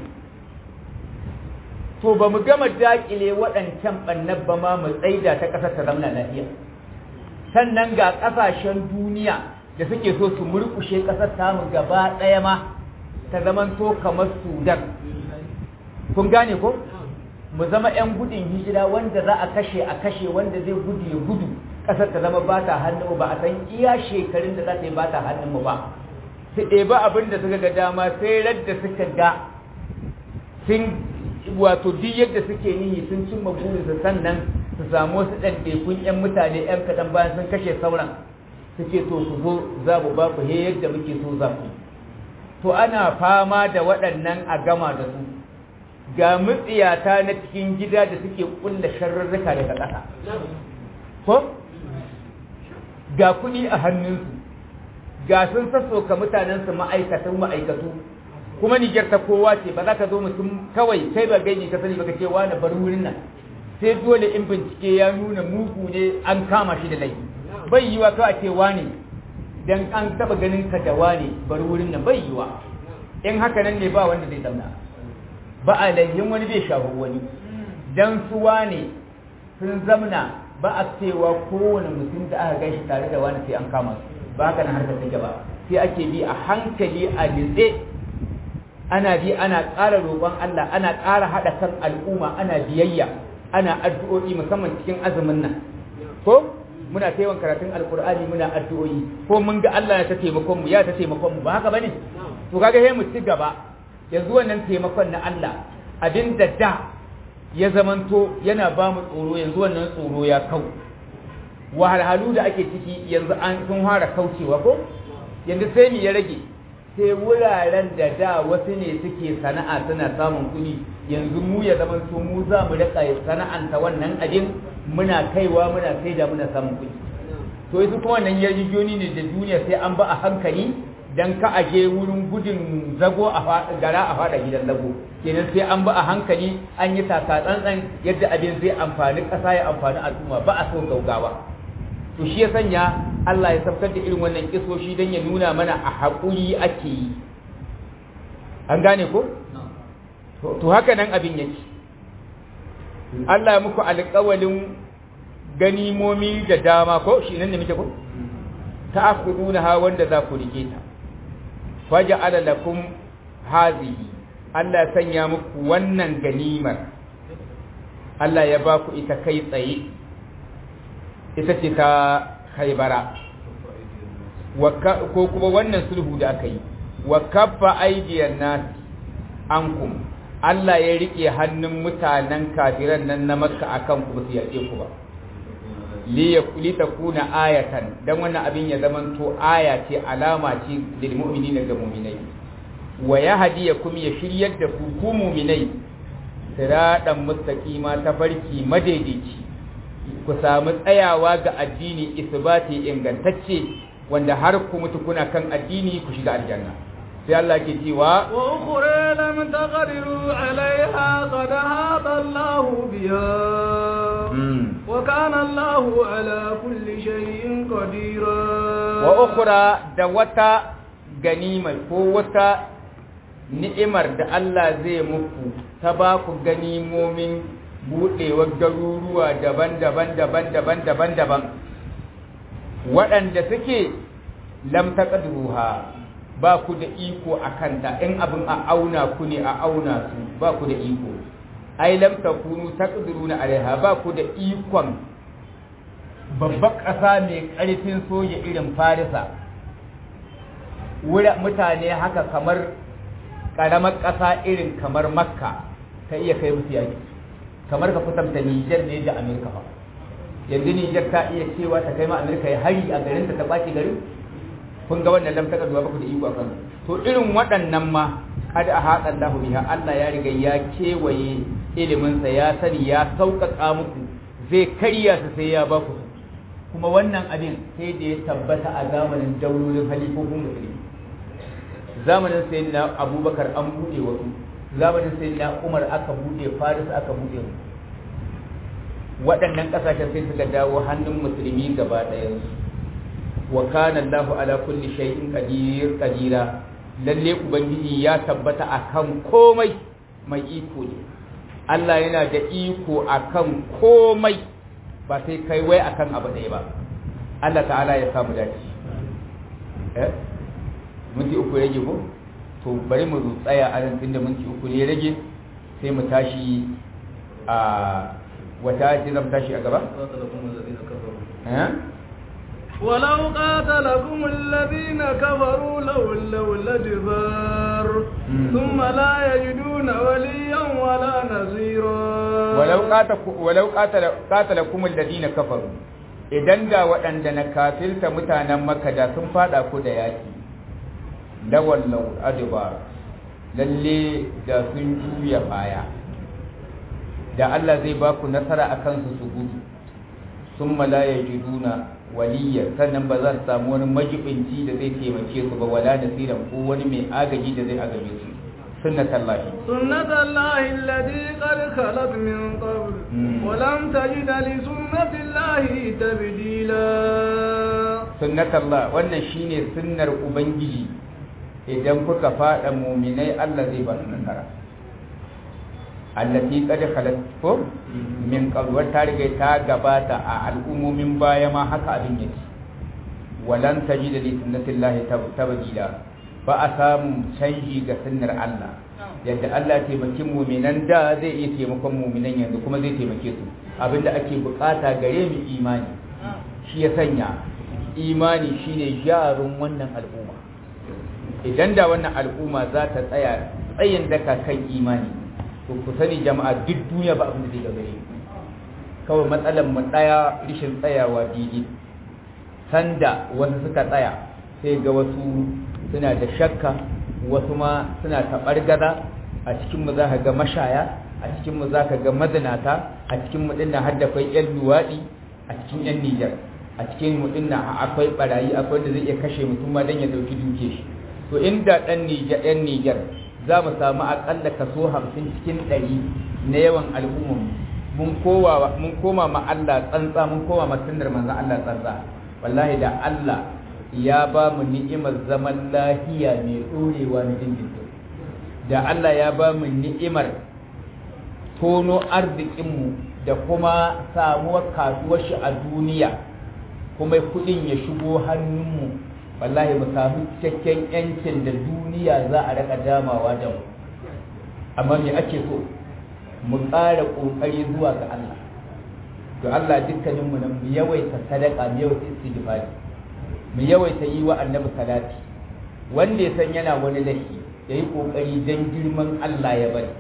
to ba mu gama daƙile waɗancan ɓannan ba ma mu tsaida ta ƙasar ta zamana lafiya sannan ga ƙasashen duniya da suke so su murƙushe ƙasar tamu gaba ɗaya ma ta zamanto kamar sudan kun gane ko mu zama 'yan gudun hijira wanda za a kashe a kashe wanda zai gudu ya gudu ƙasar ta zama ba ta hannunmu ba a san iya shekarun da za ta yi ba ta hannunmu ba su ɗeba abin da suka ga dama sai radda suka ga sun wato duk yadda suke nihi sun cimma burinsu sannan su samu wasu ɗanɗekun 'yan mutane 'yan kaɗan bayan sun kashe sauran suke to ku zo za mu ba ku he yadda muke so za ku to ana fama da waɗannan a gama da su ga mutsiyata na cikin gida da suke kulla sharrurruka daga ƙasa ko ga kuɗi a hannunsu ga sun sassoka mutanensu ma'aikatan ma'aikatu kuma nijar ta kowa ce ba za ka zo mutum kawai kai ba gaini ka sani baka ce wani bar wurin nan sai dole in bincike ya nuna mugu ne an kama shi da laifi bai yiwa kawai ce wani dan an taba ganin ka da wani bar wurin nan bai yiwa in haka nan ne ba wanda zai zauna ba a layyin wani bai shahu wani dan suwa ne sun zamna ba a cewa kowane mutum da aka gaishe tare da wani sai an kama su ba haka nan harkar take ba sai ake bi a hankali a nitse ana bi ana ƙara roƙon Allah ana ƙara haɗa kan al'umma ana biyayya ana addu'o'i musamman cikin azumin nan ko muna ta yawan karatun alkur'ani muna addu'o'i ko mun ga Allah ya ta taimakon mu ya ta taimakon mu ba haka bane to kaga sai mu ci gaba yanzu wannan taimakon na Allah abin da da ya zamanto yana ba mu tsoro yanzu wannan tsoro ya kau wahalhalu da ake ciki yanzu an sun fara kaucewa ko yanzu sai mu ya rage sai wuraren da da wasu ne suke sana'a suna samun kuɗi yanzu mu ya zama su mu za mu rika sana'anta wannan abin muna kaiwa muna sai da muna samun kuɗi to yanzu kuma wannan yarjejoni ne da duniya sai an ba a hankali dan ka aje wurin gudun zago a gara a fada gidan zago kenan sai an ba a hankali an yi taka tsantsan yadda abin zai amfani ƙasa ya amfani al'umma ba a so gaugawa to shi ya sanya Allah ya sabkar da irin wannan kisoshi don ya nuna mana a haƙuri ake yi an gane ko to haka nan abin yake Allah ya muku alƙawalin ganimomi da dama ko shi nan ne muke ko ta'khuduna ha wanda za ku rike ta faja'ala lakum hazihi Allah ya sanya muku wannan ganimar Allah ya ba ku ita kai tsaye ita ce ta haibara ko kuma wannan sulhu da aka yi wa kaffa aidiyan nas ankum Allah ya rike hannun mutanen kafiran nan na makka akan ku ba su yaƙe ku ba li takuna ayatan dan wannan abin ya zamanto aya ce alama ce lil mu'minina ga mu'minai wa yahdiyakum ya shiryar da ku ku mu'minai siradan mustaqima ta farki madaidaici ku samu tsayawa ga addini isbati ingantacce wanda har ku mutu kuna kan addini ku shiga aljanna sai Allah ke cewa wa ukhra lam taqdiru alaiha qad hada Allah biha wa kana Allah ala kulli shay'in qadira wa ukhra da wata ganima ko wata ni'imar da Allah zai muku ta ba ku ganimomin buɗewar garuruwa daban-daban daban-daban daban-daban waɗanda suke lam taqdiruha ba ku da iko a kanta in abin a auna ku ne a auna su ba ku da iko ai lam takunu taqdiruna alaiha ba ku da ikon babbar ƙasa mai ƙarfin soja irin farisa wura mutane haka kamar ƙaramar ƙasa irin kamar makka ta iya kai musu yaki kamar ka kusanta nijar ne da amurka ba yanzu nijar ta iya cewa ta kai ma amurka ya hari a garinta ta ɓaci garin kun ga wannan lam taka zuwa baku da iko akan to irin waɗannan ma kad a haɗa Allah biha Allah ya riga ya kewaye ilimin sa ya sani ya sauƙaƙa muku zai karya su sai ya baku kuma wannan abin sai da ya tabbata a zamanin daulolin halifofin musulmi zamanin sayyidina Abubakar an buɗe wasu zamanin sayyidina Umar aka buɗe Faris aka buɗe waɗannan ƙasashen sai suka dawo hannun musulmi gaba ɗayansu wa kana Allahu ala kulli shay'in qadir qadira lalle ubangiji ya tabbata akan komai mai iko ne Allah yana da iko akan komai ba sai kai wai akan abu ɗaya ba Allah ta'ala ya samu dace eh minti uku rage ko to bari mu tsaya a nan tunda minti uku ne rage sai mu tashi a wata ce zan tashi a gaba eh ولو قاتلكم الذين كفروا لولوا الأدبار ثم لا يجدون وليا ولا نصيرا ولو قاتل ولو قاتل قاتلكم الذين كفروا idan da waɗanda na kafirta mutanen makka da sun fada ku da yaki lawallau adbar lalle da sun juya baya da Allah zai ba ku nasara akan su su gudu sun malaya jiduna waliyar sannan ba za su samu wani majibinci da zai taimake su ba wala nasiran ko wani mai agaji da zai agaje su sunnatallahi sunnatallahi allati qad khalat min qabl wa lam tajid li sunnatillahi tabdila sunnatallah wannan shine sunnar ubangiji idan kuka fada mu'minai Allah zai ba su nasara allati qad khalat ko min qabl ta riga ta gabata a al'ummomin baya ma haka abin yake walan tajida li sunnatillahi tabdila ba a samu canji ga sunnar Allah yadda Allah taimaki mu'minan da zai iya taimakon mu'minan yanzu kuma zai taimake su abinda ake bukata gare mu imani shi ya sanya imani shine jarun wannan al'umma idan da wannan al'umma za ta tsaya tsayin daka kan imani to ku sani jama'a duk duniya ba abin da zai gagare kawai matsalar mu daya rishin tsayawa didi sanda wasu suka tsaya sai ga wasu suna da shakka wasu ma suna taɓargaza a cikinmu za ka ga mashaya a cikinmu za ka ga mazinata a cikinmu ɗin na haddafai 'yan luwaɗi a cikin 'yan nijar a cikin mu ɗin na akwai ɓarayi akwai wanda zai iya kashe mutum ma don ya ɗauki duke shi to inda ɗan nijar 'yan nijar za mu samu aƙalla kaso hamsin cikin ɗari na yawan al'ummar mun koma ma Allah tsantsa mun koma ma sunnar manzon Allah tsantsa wallahi da Allah ya ba mu ni'imar zaman lahiya mai ɗorewa na dindindin da Allah ya ba mu ni'imar tono arzikinmu da kuma samuwar kasuwar shi a duniya kuma kuɗin ya shigo hannunmu wallahi mu samu cikakken yancin da duniya za a raka damawa da mu amma me ake so mu ƙara ƙoƙari zuwa ga Allah to Allah dukkaninmu nan mu yawaita sadaka mu yawaita istighfari mu yawaita yi wa annabi salati wanda ya san yana wani laifi ya yi ƙoƙari don girman Allah ya bari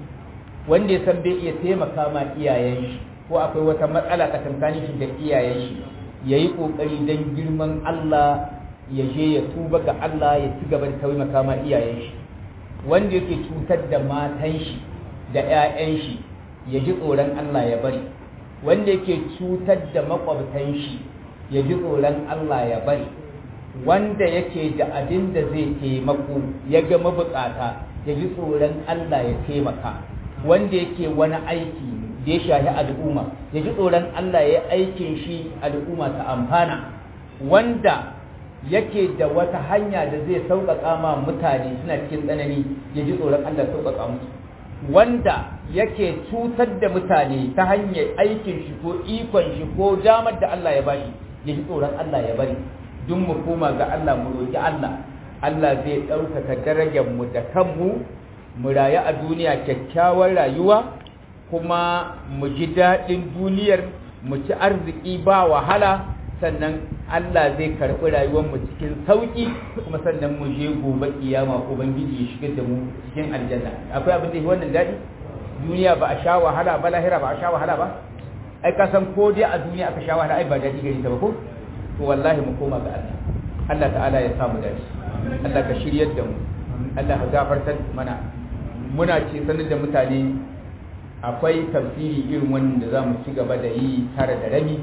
wanda ya san bai iya taimaka ma iyayen shi ko akwai wata matsala tsakankanin shi da iyayen shi ya yi ƙoƙari don girman Allah ya je ya tuba ga Allah ya ci gaba da taimaka ma iyayen shi wanda yake cutar da matan shi da 'ya'yan shi ya ji tsoron Allah ya bari wanda yake cutar da makwabtan shi ya ji tsoron Allah ya bari wanda yake da abin da zai taimako ya ga mabukata ya ji tsoron Allah ya taimaka wanda yake wani aiki da ya shahi al'umma ya ji tsoron Allah ya aikin shi al'umma ta amfana wanda yake da wata hanya da zai sauƙaƙa ma mutane suna cikin tsanani ya ji tsoron Allah sauƙaƙa musu wanda yake cutar da mutane ta hanyar aikin shi ko ikon shi ko damar da Allah ya bashi ya ji tsoron Allah ya bari duk mu koma ga Allah mu roki Allah Allah zai ɗaukaka darajar mu da kanmu mu rayu a duniya kyakkyawar rayuwa kuma mu ji daɗin duniyar mu ci arziki ba wahala sannan Allah zai karɓi rayuwarmu cikin sauƙi kuma sannan mu je gobe kiyama ubangiji ya shigar da mu cikin aljanna akwai abin da wannan daɗi duniya ba a sha wahala ba lahira ba a sha wahala ba ai ka san ko dai a duniya aka sha wahala ai ba daɗi gari ta ba ko to wallahi mu koma ga Allah Allah ta'ala ya samu daɗi Allah ka shiryar da mu Allah ka gafartar mana muna ce sanar da mutane akwai tafsiri irin wannan da za mu ci gaba da yi tare da rami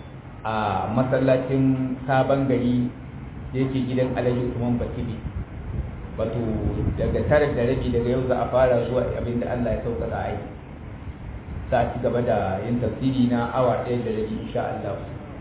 a masallacin sabon gari da yake gidan alhaji usman batibi wato daga tare da rabi daga yau za a fara zuwa abin da allah ya sauƙaƙa a yi za a ci gaba da yin tafsiri na awa ɗaya da rabi insha allah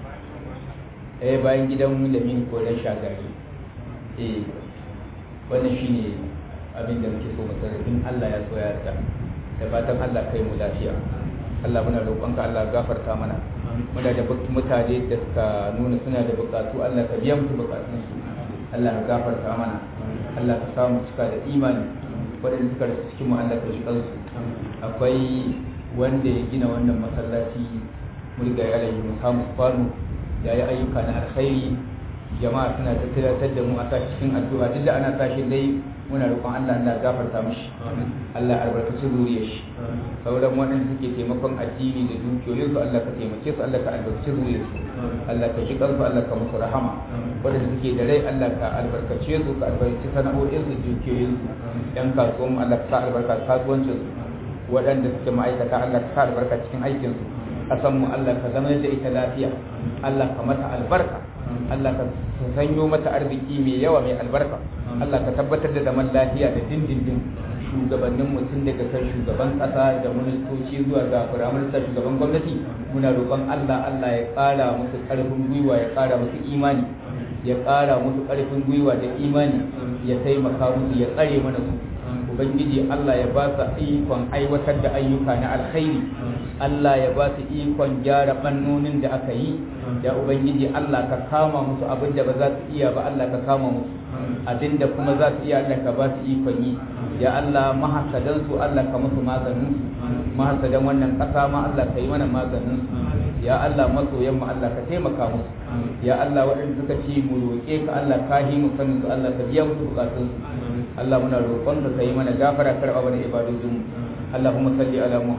ɗaya bayan gidan lamin koren shagari eh wannan shine abin da muke so mu in allah ya so ya yarda da fatan allah kai mu lafiya allah muna roƙonka allah gafarta mana muna da mutane da suka nuna suna da bukatu Allah ka biya musu bukatun su Allah ka gafarta mana Allah ka samu cika da imani waɗanda suka rasu cikin mu Allah ka shi kansu akwai wanda ya gina wannan masallaci mulga ya alayhi musamman kwano ya yi ayyuka na alkhairi jama'a suna tattalatar da mu a sa cikin addu'a duk da ana tashi dai muna roƙon Allah Allah gafarta mishi Allah albarkaci zuriyar shi sauran waɗanda suke taimakon addini da dukiyoyin su Allah ka taimake su Allah ka albarkaci zuriyar su Allah ka ji kansu Allah ka musu rahama waɗanda suke da rai Allah ka albarkace su ka albarkaci sana'o'in su dukiyoyin su yan kasuwan mu Allah ka sa albarka kasuwancin su waɗanda suke ma'aikata Allah ka sa albarka cikin aikin su kasan mu Allah ka zama da ita lafiya Allah ka mata albarka Allah ka sanyo mata arziki mai yawa mai albarka Allah ka tabbatar da zaman lafiya da dindindin shugabannin mutum daga kan shugaban kasa da ministoci zuwa ga firaminista shugaban gwamnati muna roƙon Allah Allah ya ƙara musu ƙarfin gwiwa ya ƙara musu imani ya ƙara musu ƙarfin gwiwa da imani ya taimaka musu ya tsare mana su ubangiji Allah ya ba su ikon aiwatar da ayyuka na alkhairi Allah ya ba su ikon gyara bannonin da aka yi ya ubangiji Allah ka kama musu abin da ba za su iya ba Allah ka kama musu abin da kuma za su iya Allah ka ba su ikon yi ya Allah mahasadan su Allah ka musu maganin su mahasadan wannan kasa ma Allah ka yi mana maganin su ya Allah masoyan mu Allah ka taimaka musu ya Allah waɗanda suka ci mu roƙe ka Allah ka yi mu sanin su Allah ka biya musu bukatun su Allah muna roƙon ka yi mana gafara karɓa mana ibadodin mu اللهم صل على محمد